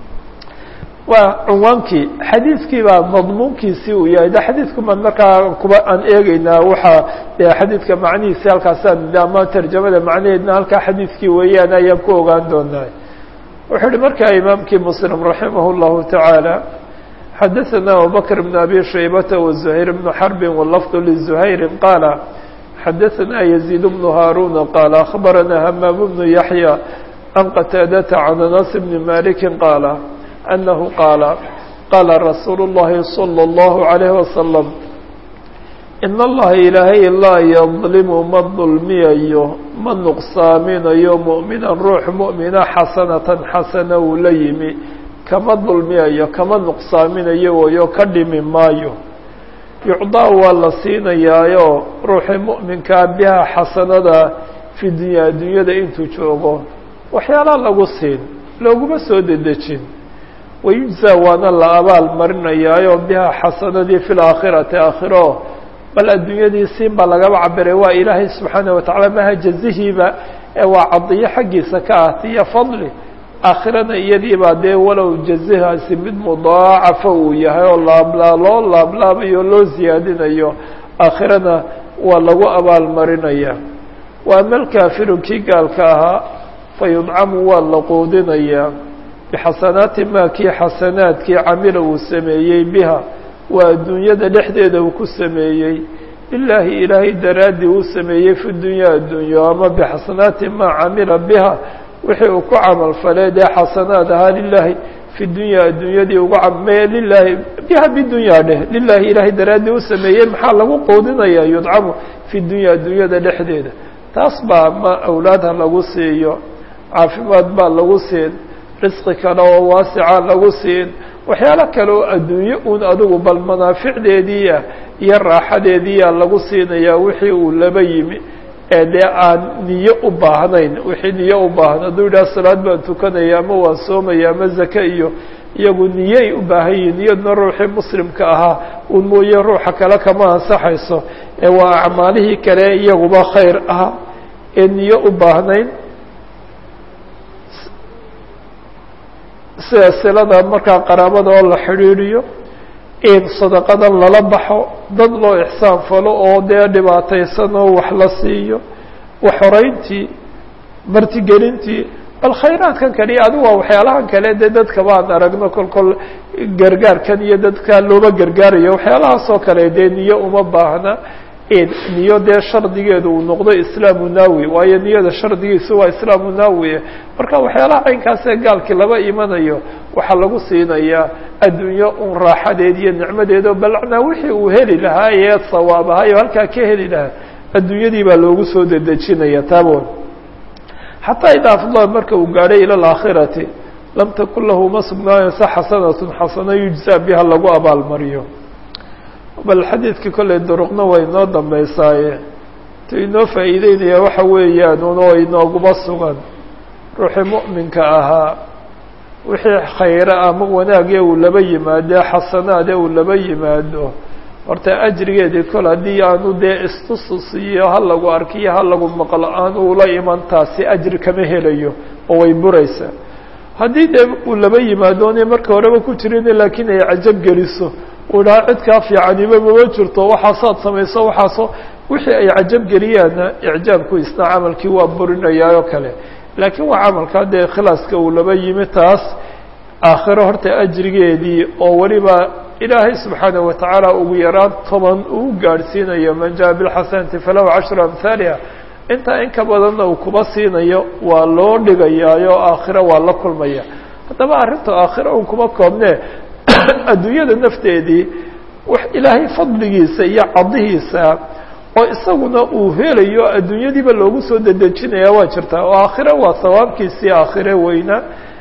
waa cunwaankii xadiidkii baa madmuunkiisii uu yahay de xadiidku maan markaa kuba aan eegeynaa waxaa de xadiidka macnihiisi halkaasaan ama tarjamada macnaheedna halkaa xadiidkii weeyaan ayaan ku ogaan doonaa wuxuu uhi markaa imaamkii muslim raximah اllahu taعaalى xadaثana abubakr bn abi shaybata وزuhayr bn xarbi wlafd lزuhayri qaala xadaثana yaزيid bn haaruna qaala akhbarana hamaam bnu yaحya can qataadata can anas bni maliki qaala أنه قال قال رsuuل اللhi صلى الله عليه وسلم إن الlaha ilaahay laa يظلم ma ظulmiyayo ma نqsaaminayo مؤmiنا ruux مؤmina xasanaة xasana uu la yimi kama ظulmiyayo kama نqsaaminayo wayo ka dhimi maayo يucطىa waa la siinayaayo ruuxii مؤminkaa biha xasanada في dunya addunyada intuu joogo waxyaala lagu siin looguma soo dedejin wayujzaa waana la abaal marinayaayo biha xasanadii fi laakhirati aakhiro bal adduunyadii siin baa lagaba cabiray waa ilaahay subxaana watacaala maha jazihiiba ee waa cadiyo xaggiisa ka ahtiyo fadli aakhirana iyadiibaa dee walow jazihaasi mid mudaacafa uu yahay oo laablaa loo laablaabayo loo siyaadinayo aakhirana waa lagu abaal marinaya wa ama alkaafiru kii gaalka ahaa fa yudcamu waa la quudinayaa bixasanaati maa kii xasanaadkii camila uu sameeyey biha waa adduunyada dhexdeeda uu ku sameeyey lilaahi ilaahay daraaddii uu sameeyey fi dunya addunyo ama bixasanaati maa camila biha wixii uu ku camal falee dee xasanaad ahaa lilaahi fi dunya adduunyadii uga camee lilaahi biha bidunya dheh lilaahi ilaahay daraaddii u sameeyey maxaa lagu quudinayaa yudcamu fi dunya adduunyada dhexdeeda taas baa ma awlaadha lagu siiyo caafimaad baa lagu siin risqi kale oo waasica lagu siin waxyaalo kale oo adduunye un adigu bal manaaficdeediia iyo raaxadeediia lagu siinayaa wixii uu laba yimi ee dee aan niyo u baahnayn wixii niyo u baahan hadduu yidhaha salaad baan tukanaya ama waan soomaya ama zake iyo iyagu niyey u baahan yihin niyadna ruuxii muslimka ahaa un mooye ruuxa kale kama ansaxayso ee waa acmaalihii kale iyaguba khayr ah ee niyo u baahnayn sida silada markaa qaraabada oo la xidhiidhiyo in sadaqadan lala baxo dad loo ixsaan falo oo dee dhibaataysan oo wax la siiyo waxhoreyntii martigelintii bal khayraadkan kale iyo adigu waa waxyaalahan kale dee dadka baan aragno kol kol gargaarkan iyo dadka looba gargaarayo waxyaalahaas oo kale dee niyo uma baahna niyo dee shardigeedu uu noqdo islaamu naawi waayo niyada shardigiisu waa islaamu naawi marka waxyaalaha caynkaasee gaalkii laba imanayo waxaa lagu siinayaa adduunyo un raaxadeed iyo nicmadeedo balacnaa wixii uu heli lahaa ee sawaab ahayo halkaa ka heli lahaa adduunyadii baa loogu soo dedejinaya taabon xataa idaa afdala marka uu gaadhay ila alaakhirati lam takun lahu ma sugnaanaysa xasanatun xasano yujzaa biha lagu abaalmariyo bal xadiidkii kollay duruqna way inoo dambeysaaye tu inoo faa'iideynaya waxa weeyaan un oo inooguma sugan ruuxii mu'minka ahaa wixii khayre ama wanaagee uu laba yimaado xasanaade uu laba yimaado horta ajrigeedii kol haddii aanu dee istusus iyo ha lagu arkiyo ha lagu maqlo aan ula iman taasi ajri kama helayo oo way buraysaa haddii dee uu laba yimaadone marka horeba ku jirin laakiin ay cajab geliso uu dhaha cid kaa fiicaniba mama jirto waxaasaad samayso waxaaso wixii ay cajab geliyaanna icjaabku isna camalkii waa burinayaa oo kale laakiin waa camalka dee khilaaska uu laba yimi taas aakhiro horta ajrigeedii oo weliba ilaahay subxaanaه watacaala ugu yaraan toban uu gaadhsiinayo man jaa bilxasanati falahu cashru amhaaliha intaa in ka badanna uu kuba siinayo waa loo dhigayaayo aakhiro waa la kulmaya haddaba arrinta aakhiro un kuma koobne adduunyada nafteedii ilaahay fadligiisa iyo cadihiisa oo isaguna uu helayo adduunyadiiba loogu soo dedejinaya waa jirtaa oo aakhiro waa sawaabkiisii aakhire weyna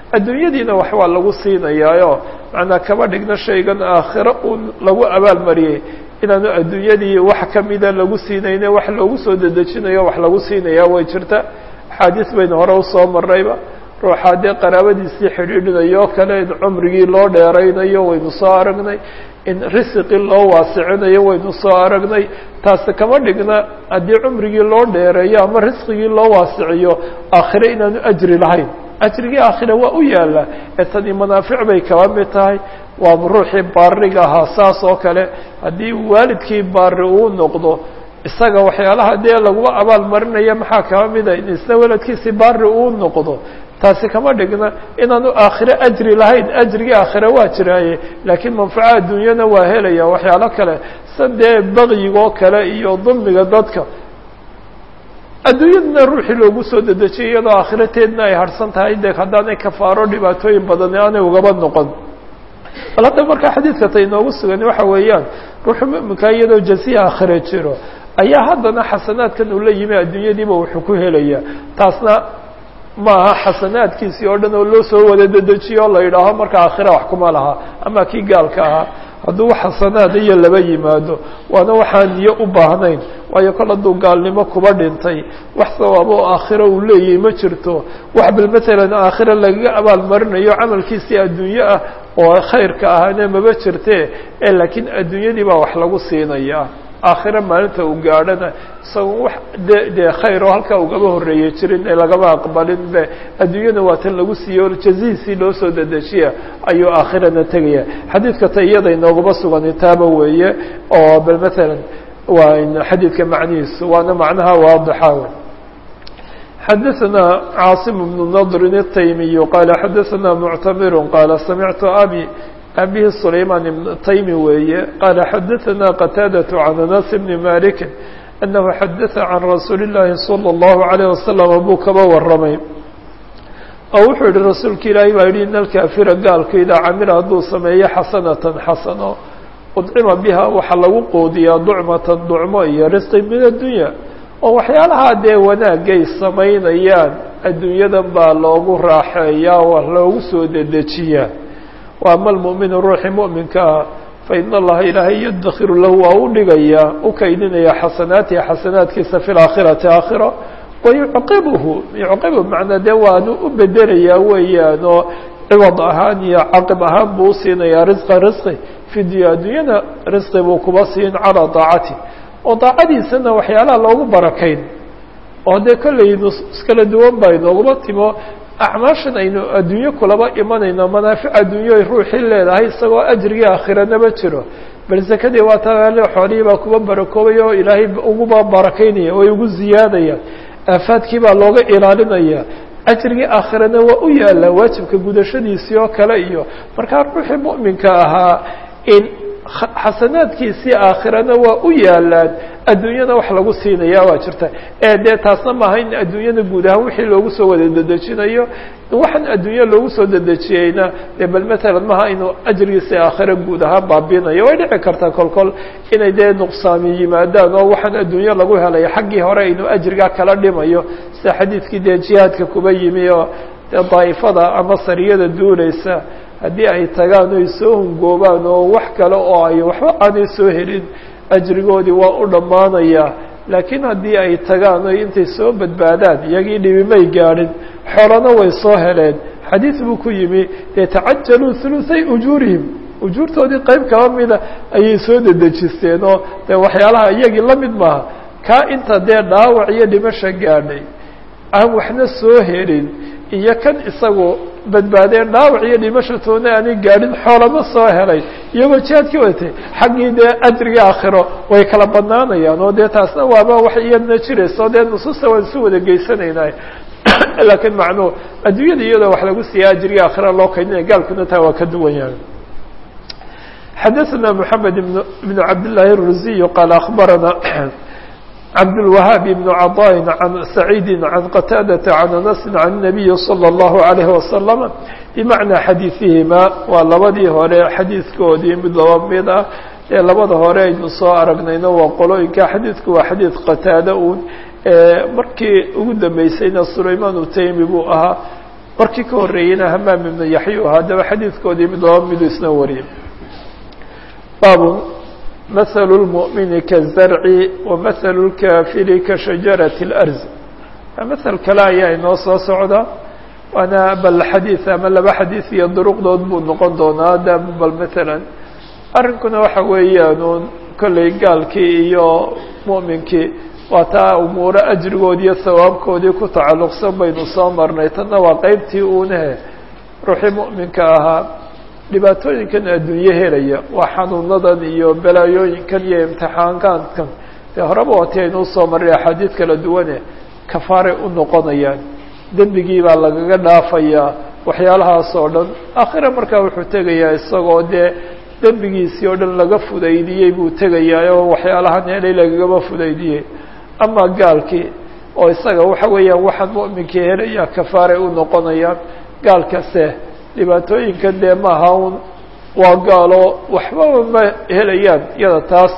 adduunyadiina wax waa lagu siinayaayo macnaa kama dhigno shaygan aakhiro uu lagu abaalmariyey inaanu adduunyadii wax kamida lagu siinayne wax loogu soo dedejinayo wax lagu siinaya way jirta axaadiis baynu hore usoo marnayba ruuxaa dee qaraabadiisii xidhiidhinayo kale in cumrigii loo dheeraynayo waynu soo aragnay in risiqii loo waasicinayo waynu soo aragnay taasi kama dhigna haddii cumrigii loo dheereeyo ama risqigii loo waasiciyo aakhire inaanu ajri lahayn ajrigii aakhire waa u yaala ee tani manaafic bay kaba mid tahay waa ruuxii baariga ahaa saas oo kale haddii waalidkii baari uu noqdo isaga waxyaalaha dee laguma abaal marinaya maxaa kaba mida in isna weladkiisi baari uu noqdo taasi kama dhigna inaanu aakhire ajri lahayn ajrigii aakhire waa jiraaye laakiin manfaco adduunyana waa helaya waxyaalo kale san dee bakyigoo kale iyo dulmiga dadka adduunyadana ruuxii loogu soo dedejiyay iyadoo aakhirateedna ay harsan tahay de haddaanay kafaaro dhibaatooyin badani aanay ugaba noqon bal hadda markaa xadiidka ta inoogu sugan waxa weeyaan ruuxu muminkaa iyadoo jaziya aakhire jiro ayaa haddana xasanaadkan uu la yimi adduunyadiiba wuxuu ku helaya taasna maaha xasanaadkiisii oo dhan oo loo soo wada dedejiyo o la yidhaaho marka aakhira wax kuma laha ama kii gaalka ahaa hadduu wax xasanaad iyo laba yimaado waana waxaan niyo u baahnayn waayo kol hadduu gaalnimo kuba dhintay wax sawaabo oo aakhiro uu leeyahay ma jirto wax bal matalan aakhira lagaga abaal marinayo camalkiisii adduunye ah oo khayrka ahane maba jirte ee laakiin adduunyadii baa wax lagu siinaya aakhire maalinta uu gaadhana isago wax de dee khayr oo halkaa ugaba horreeyey jirin ee lagama aqbalin be adduunyada waa tan lagu siiyo jazihiisii loo soo dedejiya ayuu aakhirana tegaya xadiidka ta iyada inoogaba sugan taaba weeye oo bal matalan waa xadiidka macnihiisu waana macnaha waadixa w xadaثna caasim bnu nadrin الtaymiyu qaala xadaثna muctamir qaala samictu abi abihi sulayman ibn taymi weeye qaala xadaثna qataadaة can anas bni maliki anahu xadaثa can rasuuli اllahi salى اllahu عalيه wasalam buu kaba waramay oo wuxuu yihi rasuulka ilaahi baa yihi in alkaafira gaalku idaa camila hadduu sameeyo xasanatan xasano udcima biha waxaa lagu qoodiyaa ducmatan ducmo iyo risqi min addunya oo waxyaalaha dee wanaagay samaynayaan adduunyadan baa loogu raaxeeyaa waa loogu soo dedejiyaa wa ama almu'minu ruuxii mu'minka ah fa ina allaha ilaahay yadakhiru lahu waa u dhigayaa u kaydinaya xasanaatihi xasanaadkiisa fi laakhirati aakhira wayucqibuhu yucqibu macnaa dee waanu u bedelayaa weeyaan oo ciwad ahaan iyo caqib ahaan buu usiinayaa risqa risqi fi dunya adduunyada risqi buu kuba siin calaa daacati oo daacadiisana waxyaalaha loogu barakayn oo dee kollay nusuus kala duwan baa inooguma timo acmaashan aynu adduunyo kulaba imanayno manaafic adduunyo ay ruuxii leedahay isagoo ajrigii aakhirana ma jiro bal sakadii waa taale xoolihii baa kuba barakoobay oo ilaahay uguba barakaynaya way ugu ziyaadayaan aafaadkii baa looga ilaalinaya ajrigii aakhirana waa u yaala waajibka gudashadiisii oo kale iyo markaa ruuxii mu'minka ahaa in xasanaadkiisii aakhirana waa u yaalaan adduunyada wax lagu siinaya waa jirta ee dee taasna maaha in adduunyada guud ahaan wixii loogu soo wada dedejinayo waxaan adduunya loogu soo dedejiyeyna dee bal matalan maaha inuu ajrigiisii aakhira guud ahaan baabinayo way dhici kartaa kol kol inay dee nuqsaami yimaadaan oo waxaan adduunyo lagu helay xaggii hore inuu ajrigaa kala dhimayo sida xadiidkii dee jihaadka kuba yimi oo dee daa'ifada ama sariyada duulaysa haddii ay tagaan oy soo hungoobaan oo wax kale oo ay waxba aanay soo helin ajrigoodii waa u dhammaanaya laakiin haddii ay tagaan oy intay soo badbaadaan iyagii dhibimay gaadhin xoolana way soo heleen xadiid buu ku yimi dee tacajaluu huluthay ujuurihim ujuurtoodii qayb kaba mida ayay soo dedejisteen oo dee waxyaalaha iyagii la mid maaha kaa inta dee dhaawac iyo dhimasha gaadhay aan waxna soo helin iyo kan isagu badbaadeen dhaawac iyo dhimashatoona aanay gaadhin xoolama soo helay iyagoo jihaadkii wadatay xaggii dee ajrigii aakhiro way kala badnaanayaan oo dee taasna waaba wax iyadna jirayso dee nusuusta waan isu wada geysanaynay laakiin macnuu adduunyada iyadoo wax lagu siiya ajrigii aakhira loo kaydinaya gaalkuna taa waa ka duwan yahay xadaثna mحamed بn cabd لlahi الruziy qaal aخbarana cabdالوahاab بن caطاء عan سacيidi عan qتاadaةa عan أنس عan النabiyi slى الlaهu عalيه وasلم bmaعnaa xadiiثihima waa labadii hore xadiidkoodii mid laba mid ah ee labada hore aynu soo aragnayno waa qolooyinka xadiidku waa xadiid qataada un markii ugu dambeysayna sulayman utaymi buu ahaa markii ka horreeyeyna hamaam ibnu yaxyu haddaba xadiidkoodii mid laba midu isna wariyay baabu mahalu lmu'mini kazarci wa mahalu lkaafiri ka shajarati اlarz masel kale ayaa inoo soo socda waana bal xadiid ama laba xadiid iyo duruqdood buu noqon doonaa da bal maalan arrinkuna waxa weeyaanuun kollay gaalkii iyo mu'minkii waa taa umuuro ajrigoodi iyo sawaabkoodii ku tacalluqsan baynu soo marnay tanna waa qeybtii uunahe ruuxii mu'minka ahaa dhibaatooyinkan adduunye helaya waa xanuunadan iyo balaayooyinkan iyo imtixaankaadkan dee horeba waati aynuu soo marray axaadiid kala duwane kafaaray u noqonayaan dembigii baa lagaga dhaafayaa waxyaalahaas oo dhan aakhira markaa wuxuu tegayaa isagoo dee dembigiisii oo dhan laga fudaydiyey buu tegayaa oo waxyaalahan helay lagagaba fudaydiyey ama gaalkii oo isaga waxa weeyaan waxaan mu'minkii helaya kafaaray u noqonayaan gaalkase dhibaatooyinkan dee maaha un waa gaalo waxbaba ma helayaan iyada taas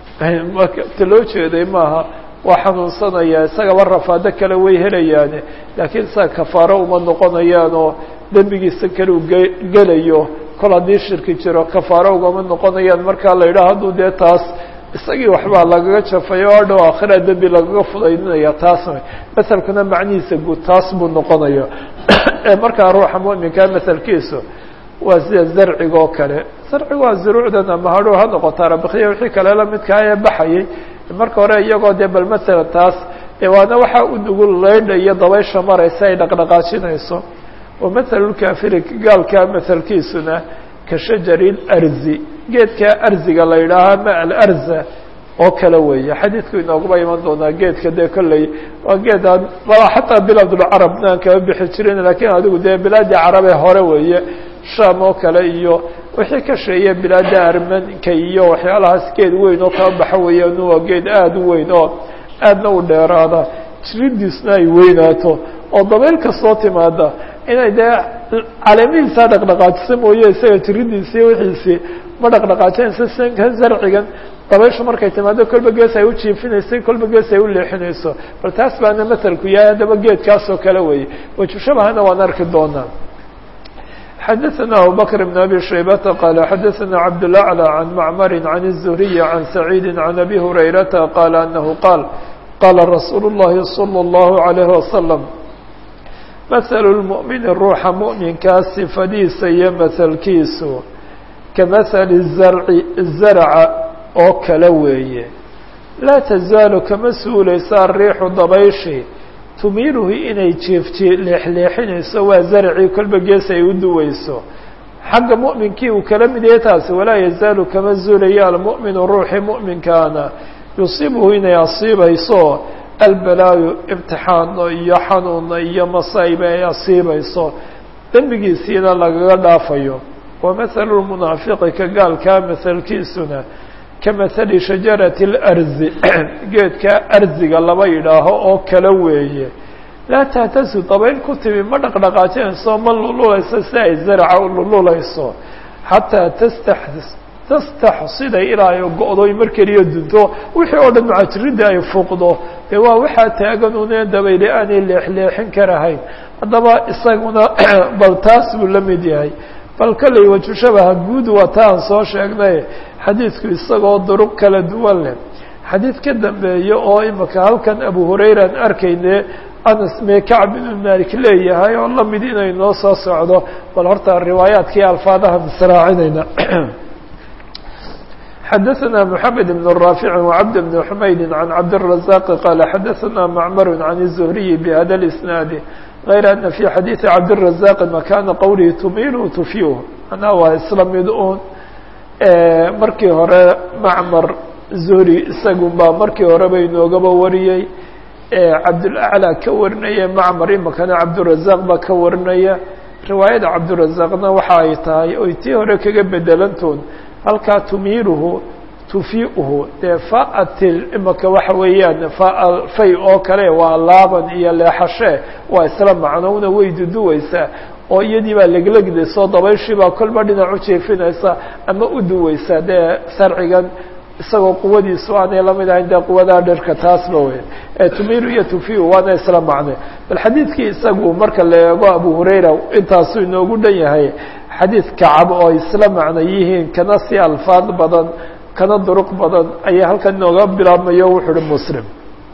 ta loo jeeday maaha waa xanuunsanaya isagaba rafaado kale way helayaane laakiin isaga kafaaro uma noqonayaan oo dembigiisa kale u ge gelayo kol haddii shirki jiro kafaaro ugama noqonayaan markaa la yidhaha hadduu dee taas isagii waxbaa lagaga jafayo o dhow aakhira dembi lagaga fudaydinaya taas maselkuna macnihiisa guud taas buu noqonaya markaa ruuxa mu'minkaa maselkiisu waa sida zarciga oo kale zarciga waa zuruucdan ama hadhow ha noqoto arabikiya wixii kale lamidkaa ee baxayay marka hore iyagoo dee bal masalan taas waana waxaa u nugul leydha iyo dabaysha maraysa ay dhaqdhaqaajinayso wa mathalulkaafiri gaalkaa mahalkiisuna ka shajari larzi geedka arziga la yidhaaha ama alarza oo kale weeye xadiidku inooguba iman doonaa geedka dee kolley waa geedaan xataa bilaadulcarabna aan kama bixi jirin lakiin adigu dee bilaadii carabe hore weeye sham oo kale iyo wixii ka sheeye bilaada armanka iyo waxyaalahaas geed weyn oo kaba baxa weeyaan waa geed aada u weyn oo aadna u dheeraada jiridiisna ay weynaato oo dabayl kastoo timaada inay dee caleemihiisaa dhaqdhaqaajisa mooye isaga jiridiisi iyo wixiisii ma dhaqdhaqaajinayso sanka zarcigan dabayshu markay timaado kolba gees ay u jiifinayso kolba gees ay u leexinayso bal taas baana masalku yahay haddaba geedkaas oo kale weeye wajushabahana waan arki doonaa xdثna abu bكر بن أbي شhيبة qال xdثna cبدالأعلى عن معmر عن الزهري عن سعيد عن أbي هريرة qال أنه qال qاla رsuuل اللhi صلى الله عليه وسلم مثل المؤمن ruuxa مؤمinkaa صفadiisa iyo mثlkiisu kaمثل الزرع زرca oo kale weeye laa تزaaل kama suulaysa الريixu dabayشhi tumiiluhu inay jeefjee leexleexinayso waa zarcii kolba gees ay u duweyso xagga mu'minkii uu kala mid yahay taasi walaa yazaalu kama zuulaya almu'minu ruuxii mu'minkaana yusiibuhu inay asiibayso albalaayu imtixaano iyo xanuuna iyo masayba ay asiibayso dembigiisiina lagaga dhaafayo wa mathalu lmunaafiqi ka gaalkaa mahalkiisuna kamahali shajarati اlarzi geedka arziga laba yidhaaho oo kale weeye laa tahtasu dabayl ku timi ma dhaqdhaqaajinayso ma lululayso si ay zaraca u lululayso xataa tasta tastaxsida ilaa ay go-do mar keliya dunto wixii oo dhan macajiridda ay fuuqdo dee waa waxaa taagan une dabayle aanay leexleexin karahayn haddaba isaguna bal taas buu la mid yahay bal kolley wajushabaha guud waa ta aan soo sheegnay xadiidku isagoo duruq kala duwan leh xadiid ka dambeeya oo imika halkan abu hurayran arkayne anas mee kacb ibnu malik leeyahay oo lamid inay noo soo socdo bal horta riwaayaadkii alfaadaha misraacinayna xadaثna mحamed بن رافع وcبد بن حmayd عن cabdالرزاq qال xadaثna معmr عن الزهري بhda الاسناad غayr أن في xadيiثi cabdالرزاq makana qwlihi tumilu tufyuh manaa waa isla mid un markii hore macmar zuhri isagun baa markii horeba inoogaba wariyey cabdulaclى ka warinaya macmar imakana cabdurazaq baa ka warinaya riwaayada cabdurazaqna waxa ay tahay oy tii hore kaga bedelantoon halkaa tumiiluhu tufiuhu dee faatil imaka waxa weeyaan fay oo kale waa laaban iyo leexashe waa isla macnowna way duduweysaa oo iyadii baa leglegdayso dabayshii baa kolba dhinac u jeefinaysa ama u duweysa dee sarcigan isagoo quwadiisu aanay lamid ahayn dee quwadaa dhirka taasba wey tumiru iyo tufiu waana isla macne bal xadiidkii isagu marka la eego abu hurayra intaasuu inoogu dhan yahay xadiid kacab oo isla macno yihiin kana si alfaad badan kana duruq badan ayaa halkan inooga bilaabmayo wuxu uhi muslim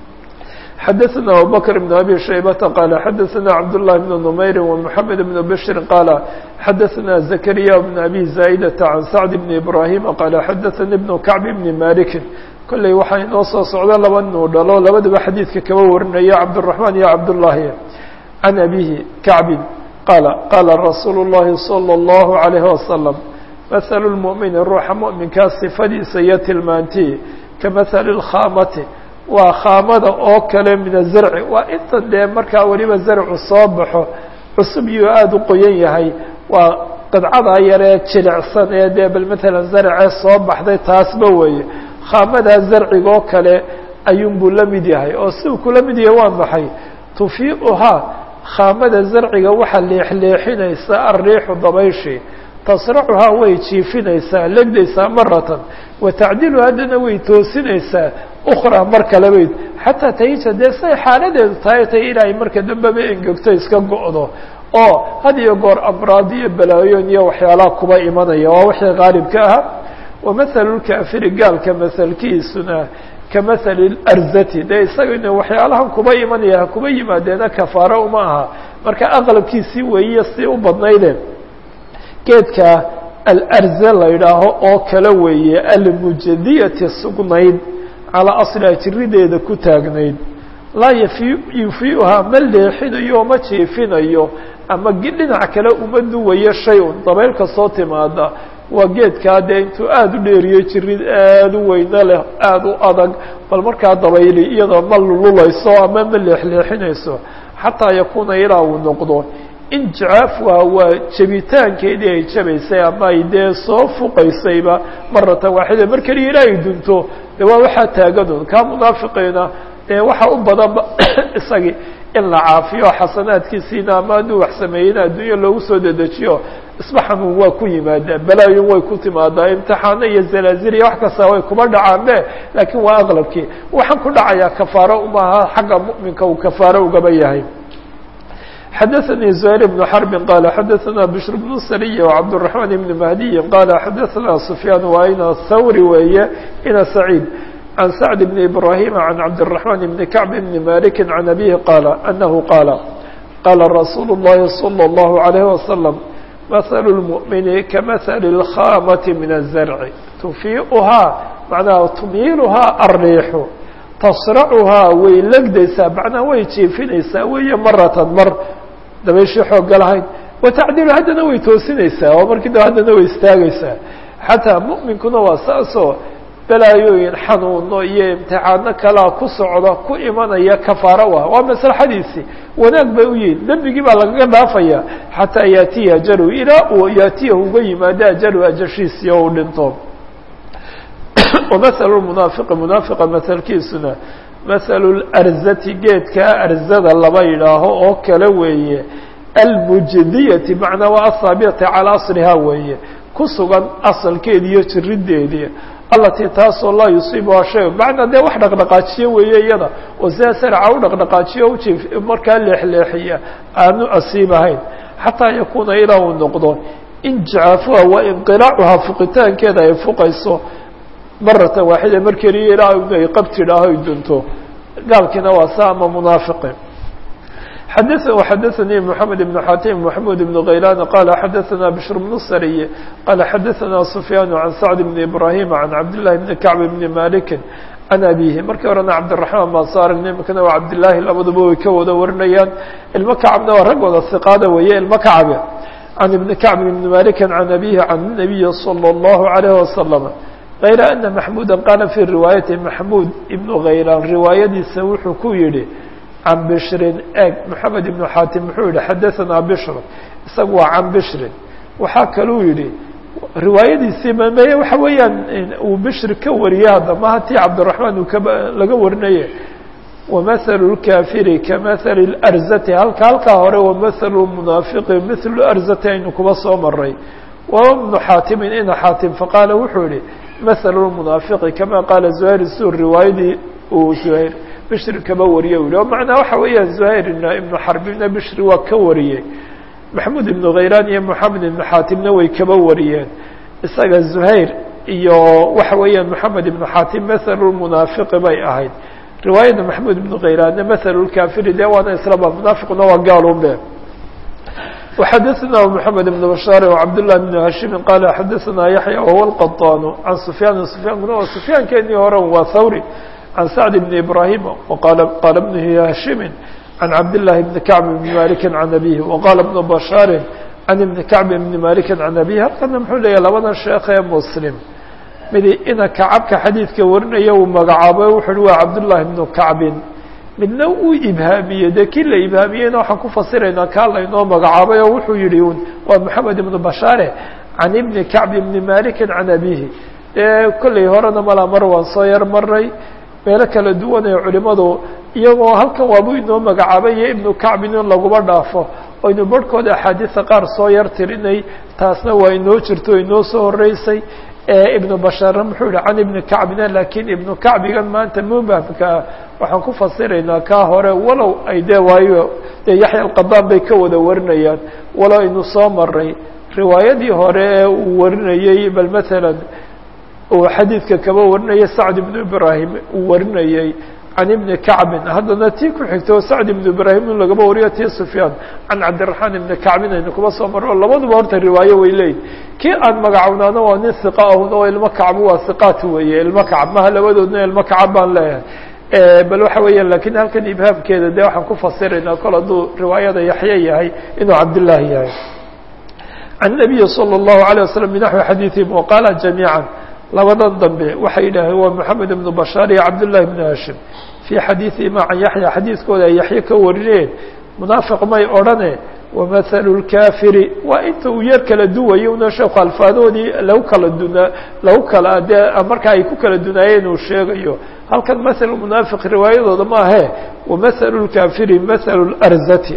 xadaثna abubakr بn abi shaybata qaala xadaثna cabdالlahi bn نmayri ومحamed bn bshri qaala xadaثna zakariya bn abi zaa'idata can sacd bn ibrahima qaala xadaثani bn kacb bni maliki kolley waxaa inoo soo socda laba nuu dhalo labadaba xadiidka kaba warinaya cabdالرaحman iyo cabdالlahi can abihi kacbi qaala qaala rasuul الlahi salى الlahu عalayه wasalam maثl الmuؤmini ruuxa muؤminkaa sifadiisa iyo tilmaantii kamaثali الkhaamati waa khaamada oo kale min azarci waa inta dee markaa weliba zarcu soo baxo cusub iyo aada u qoyan yahay waa qidcadaa yaree jilicsan ee dee bal matalan zarcee soo baxday taasba weeye khaamadaa zarcigoo kale ayuunbuu la mid yahay oo si uu kula mid yahay waa maxay tufiiuhaa khaamada zarciga waxaa leexleexinaysa alriixu dabayshi tasracuhaa way jiifinaysaa legdaysaa maratan wa tacdilu haddana way toosinaysaa ukraa mar kale bayd xataa tahija dee say xaaladeedu tahay tay ilaahay marka dambeba engegto iska go-do oo had iyo goor amraad iyo balaayoon iyo waxyaalaha kuba imanaya waa wixii qaalibka ahaa wamahalu lkaafiri gaalka mahalkiisuna kamahali larzati dee isagana waxyaalahan kuba imanaya kuba yimaadeena kafaaro uma aha marka aqlabkiisii weeyiyo si u badnayde geedka alarze la yidhaaho oo kale weeye almujadiyati sugnayd calaa asliha jirideeda ku taagnayd laa yafi yufiiuhaa ma leexinayo ma jiifinayo ama dhinac kale uma duwayo shay-un dabayl kastoo timaada waa geedkaa dee intuu aada u dheeriyo jirid aada u weyno leh aada u adag bal markaa dabayli iyadoo ma lululayso ama ma leexleexinayso xataa yakuuna ilaa uu noqdo injicaafuha waa jabitaankeedii ay jabaysay ama ay dee soo fuqaysayba maratan waaxida mar keliya ilaa ay dunto de waa waxaa taaganun kaa munaafiqiina dee waxa u badanba isagii in la caafiyo xasanaadkiisiina ama hadduu wax sameeyeyna adduunya loogu soo dedejiyo isba xanuun waa ku yimaadaa balaayun way ku timaadaa imtixaano iyo zalaazil iyo wax kasta way kuma dhacaanbe laakiin waa aqlabkii waxaan ku dhacayaa kafaaro umaha xagga mu'minka uu kafaaro ugaba yahay xadaثnي زهير بن حرب qال xadaثna بشر بن سري وcبدالرحمن بن مهدي qال xadaثna سفyان waa ina thawri weeye ina سعيد عن سعد بن إبراهيم عن cبدالرحمن بن كعب بن مالك عن أبيه qال أنه qال qال رsuuل اللhi صلى الله عليه وسلم مثل المؤمن كمثل الخامة من الزرع تفيئhaa معنaha تميilhaa الريح tasracuhaa way legdaysaa macnaha way jiifinaysaa weeye maratan mar dabayshii xoogga lahayd wa tacdilu haddana way toosinaysaa oo markii daba haddana way istaagaysaa xataa mu'minkuna waa saasoo balaayooyin xanuuno iyo imtixaano kalaa ku socda ku imanaya kafaaro ah waa maslaxadiisii wanaag bay u yihin dembigii baa lagaga dhaafaya xataa yaatiya ajalu ilaa uu yaatiyahu uga yimaado ajalu ajashiisii oo uu dhinto ومثل المنaaفق منaaفقa mثlkiisuna مثل الأrzti geedkaa arzada laba yidhaaho oo kale weeye almujdiyaةi macnaa waa aلhaabitati calىa aصlihaa weeye ku sugan asalkeedi iyo jirideedii alatii taasoo laa yusiibuhaa shay macnaa dee wax dhaqdhaqaajiyo weeye iyada oo sidaa sarca u dhaqdhaqaajiyo uji markaa leexleexiya aanu asiibahayn xataa yakuuna ilaa uu noqdo injicaafuha wa inqilaacuhaa fuqitaankeeda ay fuqayso maratan waaxida mar keliya ilaa ay qabtidhaaho ay dunto gaalkiina waa sa ama munaafiqi xada xadaثanii mحamed بن xatim محamud بن غaylan qala xadaثna bشhr بن sariy qala xadaثna سfyaan عan sacd بn ibrahim عan cabdالlahi بn kacb بn maliki can abihi markii horena cabdiلرaحmaan baan soo aragnay imikana waa cabdالlahi labaduba way ka wada warinayaan ilmo kacabna waa rag wada hiqaada weeye ilmo kacabe can ibni kacb بn maliki can abihi can الnabiyi slى الlahu عalيه waslم غayra ana maxmuda qaala fii riwaayati maxmud ibnu khaylaan riwaayadiisa wuxuu ku yihi can bishrin eg moxamed ibnu xaatim muxuu yihi xadaثanaa bishr isagu waa can bishrin waxaa kaluu yihi riwaayadiisii mame waxa weeyaan uu bishri ka wariye hadda maha tii cabdiraحmaan uu kaba laga warinaye wamahalu اlkaafiri kamahali اlarzati halka halkaa hore wamahalu munaafiqi mithlu arzati aynu kuba soo maray wa ibnu xaatimin ina xaatim faqaala wuxuu yihi mahalu lmunaafiqi kama qaala zuhayr sur riwaayadii uu zuhayr bishri kaba wariyey u yihi o macnaa waxa weeyaan zuhayr ibnu xarbibna bishri waa ka wariyey maxamuud ibnu khaylaan iyo moxamed ibnu xaatimna way kaba wariyeen isaga zuhayr iyo waxa weeyaan moxamed ibnu xaatim mahalu lmunaafiqi bay ahayd riwaayadda maxamuud ibnu khaylaanna mahalu lkafiri dee waana islaba munaafiquna waa gaalunbe وxadثna محamed بن بشhاaر وcبدالله بن هاشhimi qال xadثna yaحyى وهو الqطاn عan سفyاn سفyاnkuna waa سفyaankeenii hore waa thawrي عan سعد بن إبراهيم qال بن هاشhimi عan cabdاللahi بن كعب بن مالك عن أbيه وqال بن بشhاaر عن بن كعب بن مالك عن أbيه halkana mxuu leeyahy labada sheekh ee mسلم midi ina kacabka xadiidka warinaya uu magacaabo wuxu uhi waa cabdاللahi بن كعبin midna uu ibhaamiyey dee kii la ibhaamiyeyna waxaan ku fasiraynaa kaa laynoo magacaabay oo wuxuu yihi un waa moxamed ibnu bashaare can ibni kacb ibni malikin can abihi dee kollay horena malaa mar waan soo yar maray meelo kala duwan ee culimadu iyagoo halkan waabuu inoo magacaabay iyo ibnu kacbin in laguma dhaafo oynu barhkooda axaadiisa qaar soo yar tirinay taasna waa inoo jirto inoo soo horeysay ibnu bashaarna muxuu yihi can ibni kacbina lakiin ibnu kacbigan maanta mubhamkaa waxaan ku fasiraynaa kaa hore walow ay dee waayo dee yaxya alqadaan bay ka wada warinayaan walow aynu soo maray riwaayadii hore ee uu warinayey bal matalan uu xadiidka kaba warinayay sacd ibnu ibraahim uu warinayey can ibni kacbin haddana tii ku xigto sacd ibnu ibraahim in lagaba wariyo tii sufyaan can cabdiraxmaan ibni kacbin aynu kuba soo marro labaduba horta riwaayo way leeyihin kii aan magacownaano waa nin hiqa ahun oo ilmo kacbu waa hiqaat weeye ilmo kacab maha labadoodna ilmo kacab baan leeyahay bal waxa weeya lakiin halkan ibhaamkeeda de waxaan ku fasiraynaa kol hadduu riwaayada yaxye yahay inuu cabdillaahi yahay can nabiyi salى الlahu عalيه waslm binaxwi xadiiثihim waqaala jamiiعa labadan dambe waxay yidhaaheen waa moxamed ibnu bashaar iyo cabdullahi ibnu hashim fii xadiiثihima can yaxya xadiiskooda ay yaxye ka warineen munaafiq may odhane wamahalu lkafiri waa inta uu yar kala duwayo una sheeku alfaadoodii lagu kala duna lagu kala dee marka ay ku kala dunaayeen uu sheegayo halkan mahalu munaafiq riwaayadooda ma ahe wamahalu lkafiri mahalu larzati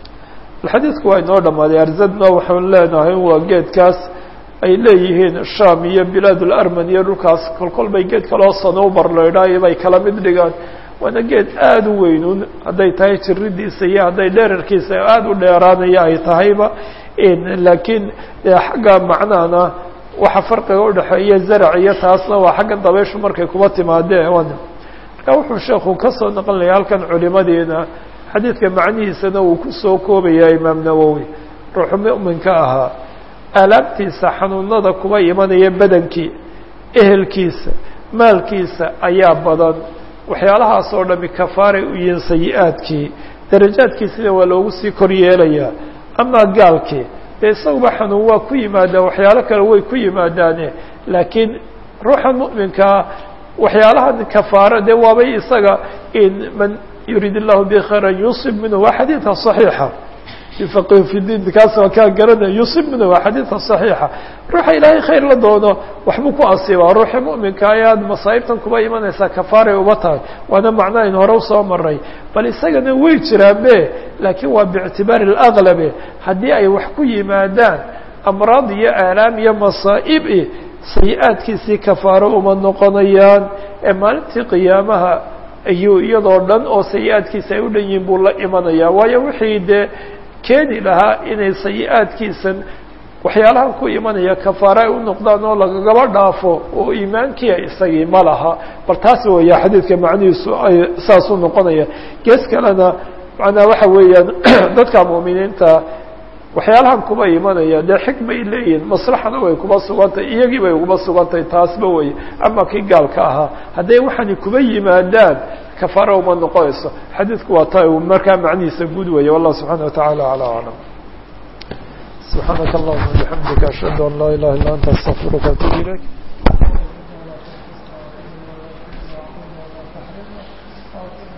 xadiidku waa inoo dhamaaday arzadna waxaan leenahay waa geedkaas ay leeyihiin sham iyo bilaad larman iyo dhulkaas kolkol bay geed kaloo sanobar laydhaayo bay kala mid dhigaan waana geed aada u weynun hadday tahay jiridiisa iyo hadday dherarkiisa aada u dheeraanaya ay tahayba laakiin xagga macnahana waxa farqiga udhexeeya zarac iyo taasna waa xagga dabayshu markay kuba timaadee marka wuxuu sheekhu kasoo naqlinaya halkan culimadiina xadiidka macnihiisana uu kusoo koobaya imaam nawowi ruuxu mu'minka ahaa aalaabtiisa xanuunada kuba imanaya badankii ehelkiisa maalkiisa ayaa badan waxyaalahaas oo dhami kafaaray u yihiin sayi-aadkii darajaadkiisina waa loogu sii kor yeelayaa amaa gaalkii dee isaguba xanuun waa ku yimaadaan waxyaalo kale way ku yimaadaane laakiin ruuxa mu'minkaa waxyaalaha kafaara dee waabay isaga in man yuriid illahu bi khayran yusib minhu waa xadiidka صaxiixa yufaqihu fi diin kaas waa kaa garanaya yusib minhu waa xadiidka صaxiixa ruuxa ilaahay khayr la doono waxbuu ku asiibaa ruuxa mu'minka ayaad masaa'ibtan kuba imanaysaa kafaaray uba tahay waana macno ayn hore usoo maray bal isagana way jiraanbe laakiin waa biictibaari اlaglabe haddii ay wax ku yimaadaan amraad iyo aalaam iyo masaa'ib sayi-aadkiisii kafaaro uma noqonayaan ee maalintii qiyaamaha ayuu iyadoo dhan oo sayi-aadkiisa ay u dhan yihiin buu la imanayaa waayo wixii dee keeni lahaa inay sayi-aadkiisan waxyaalahan ku imanaya kafaare ay u noqdaan oo lagagaba dhaafo oo iimaankiia isagii ma laha bal taas weeya xadiidka macnihiisu ay saas u noqonaya gees kalena macnaa waxa weeyaan dadka mu'miniinta waxyaalahan kuba imanaya dee xikmay leeyihin maslaxana way kuba sugantahy iyagii bay kuba sugantahay taasba wey ama kii gaalka ahaa hadday waxaani kuba yimaadaan kafaara uma noqonayso xadiidku waa ta markaa macnihiisa guud weeye wallah subxaana wataعala alى aclam subxaanaka allahuma bixamdika ashhadu an laa ilaha illa anta astaqfiruka atub ilayk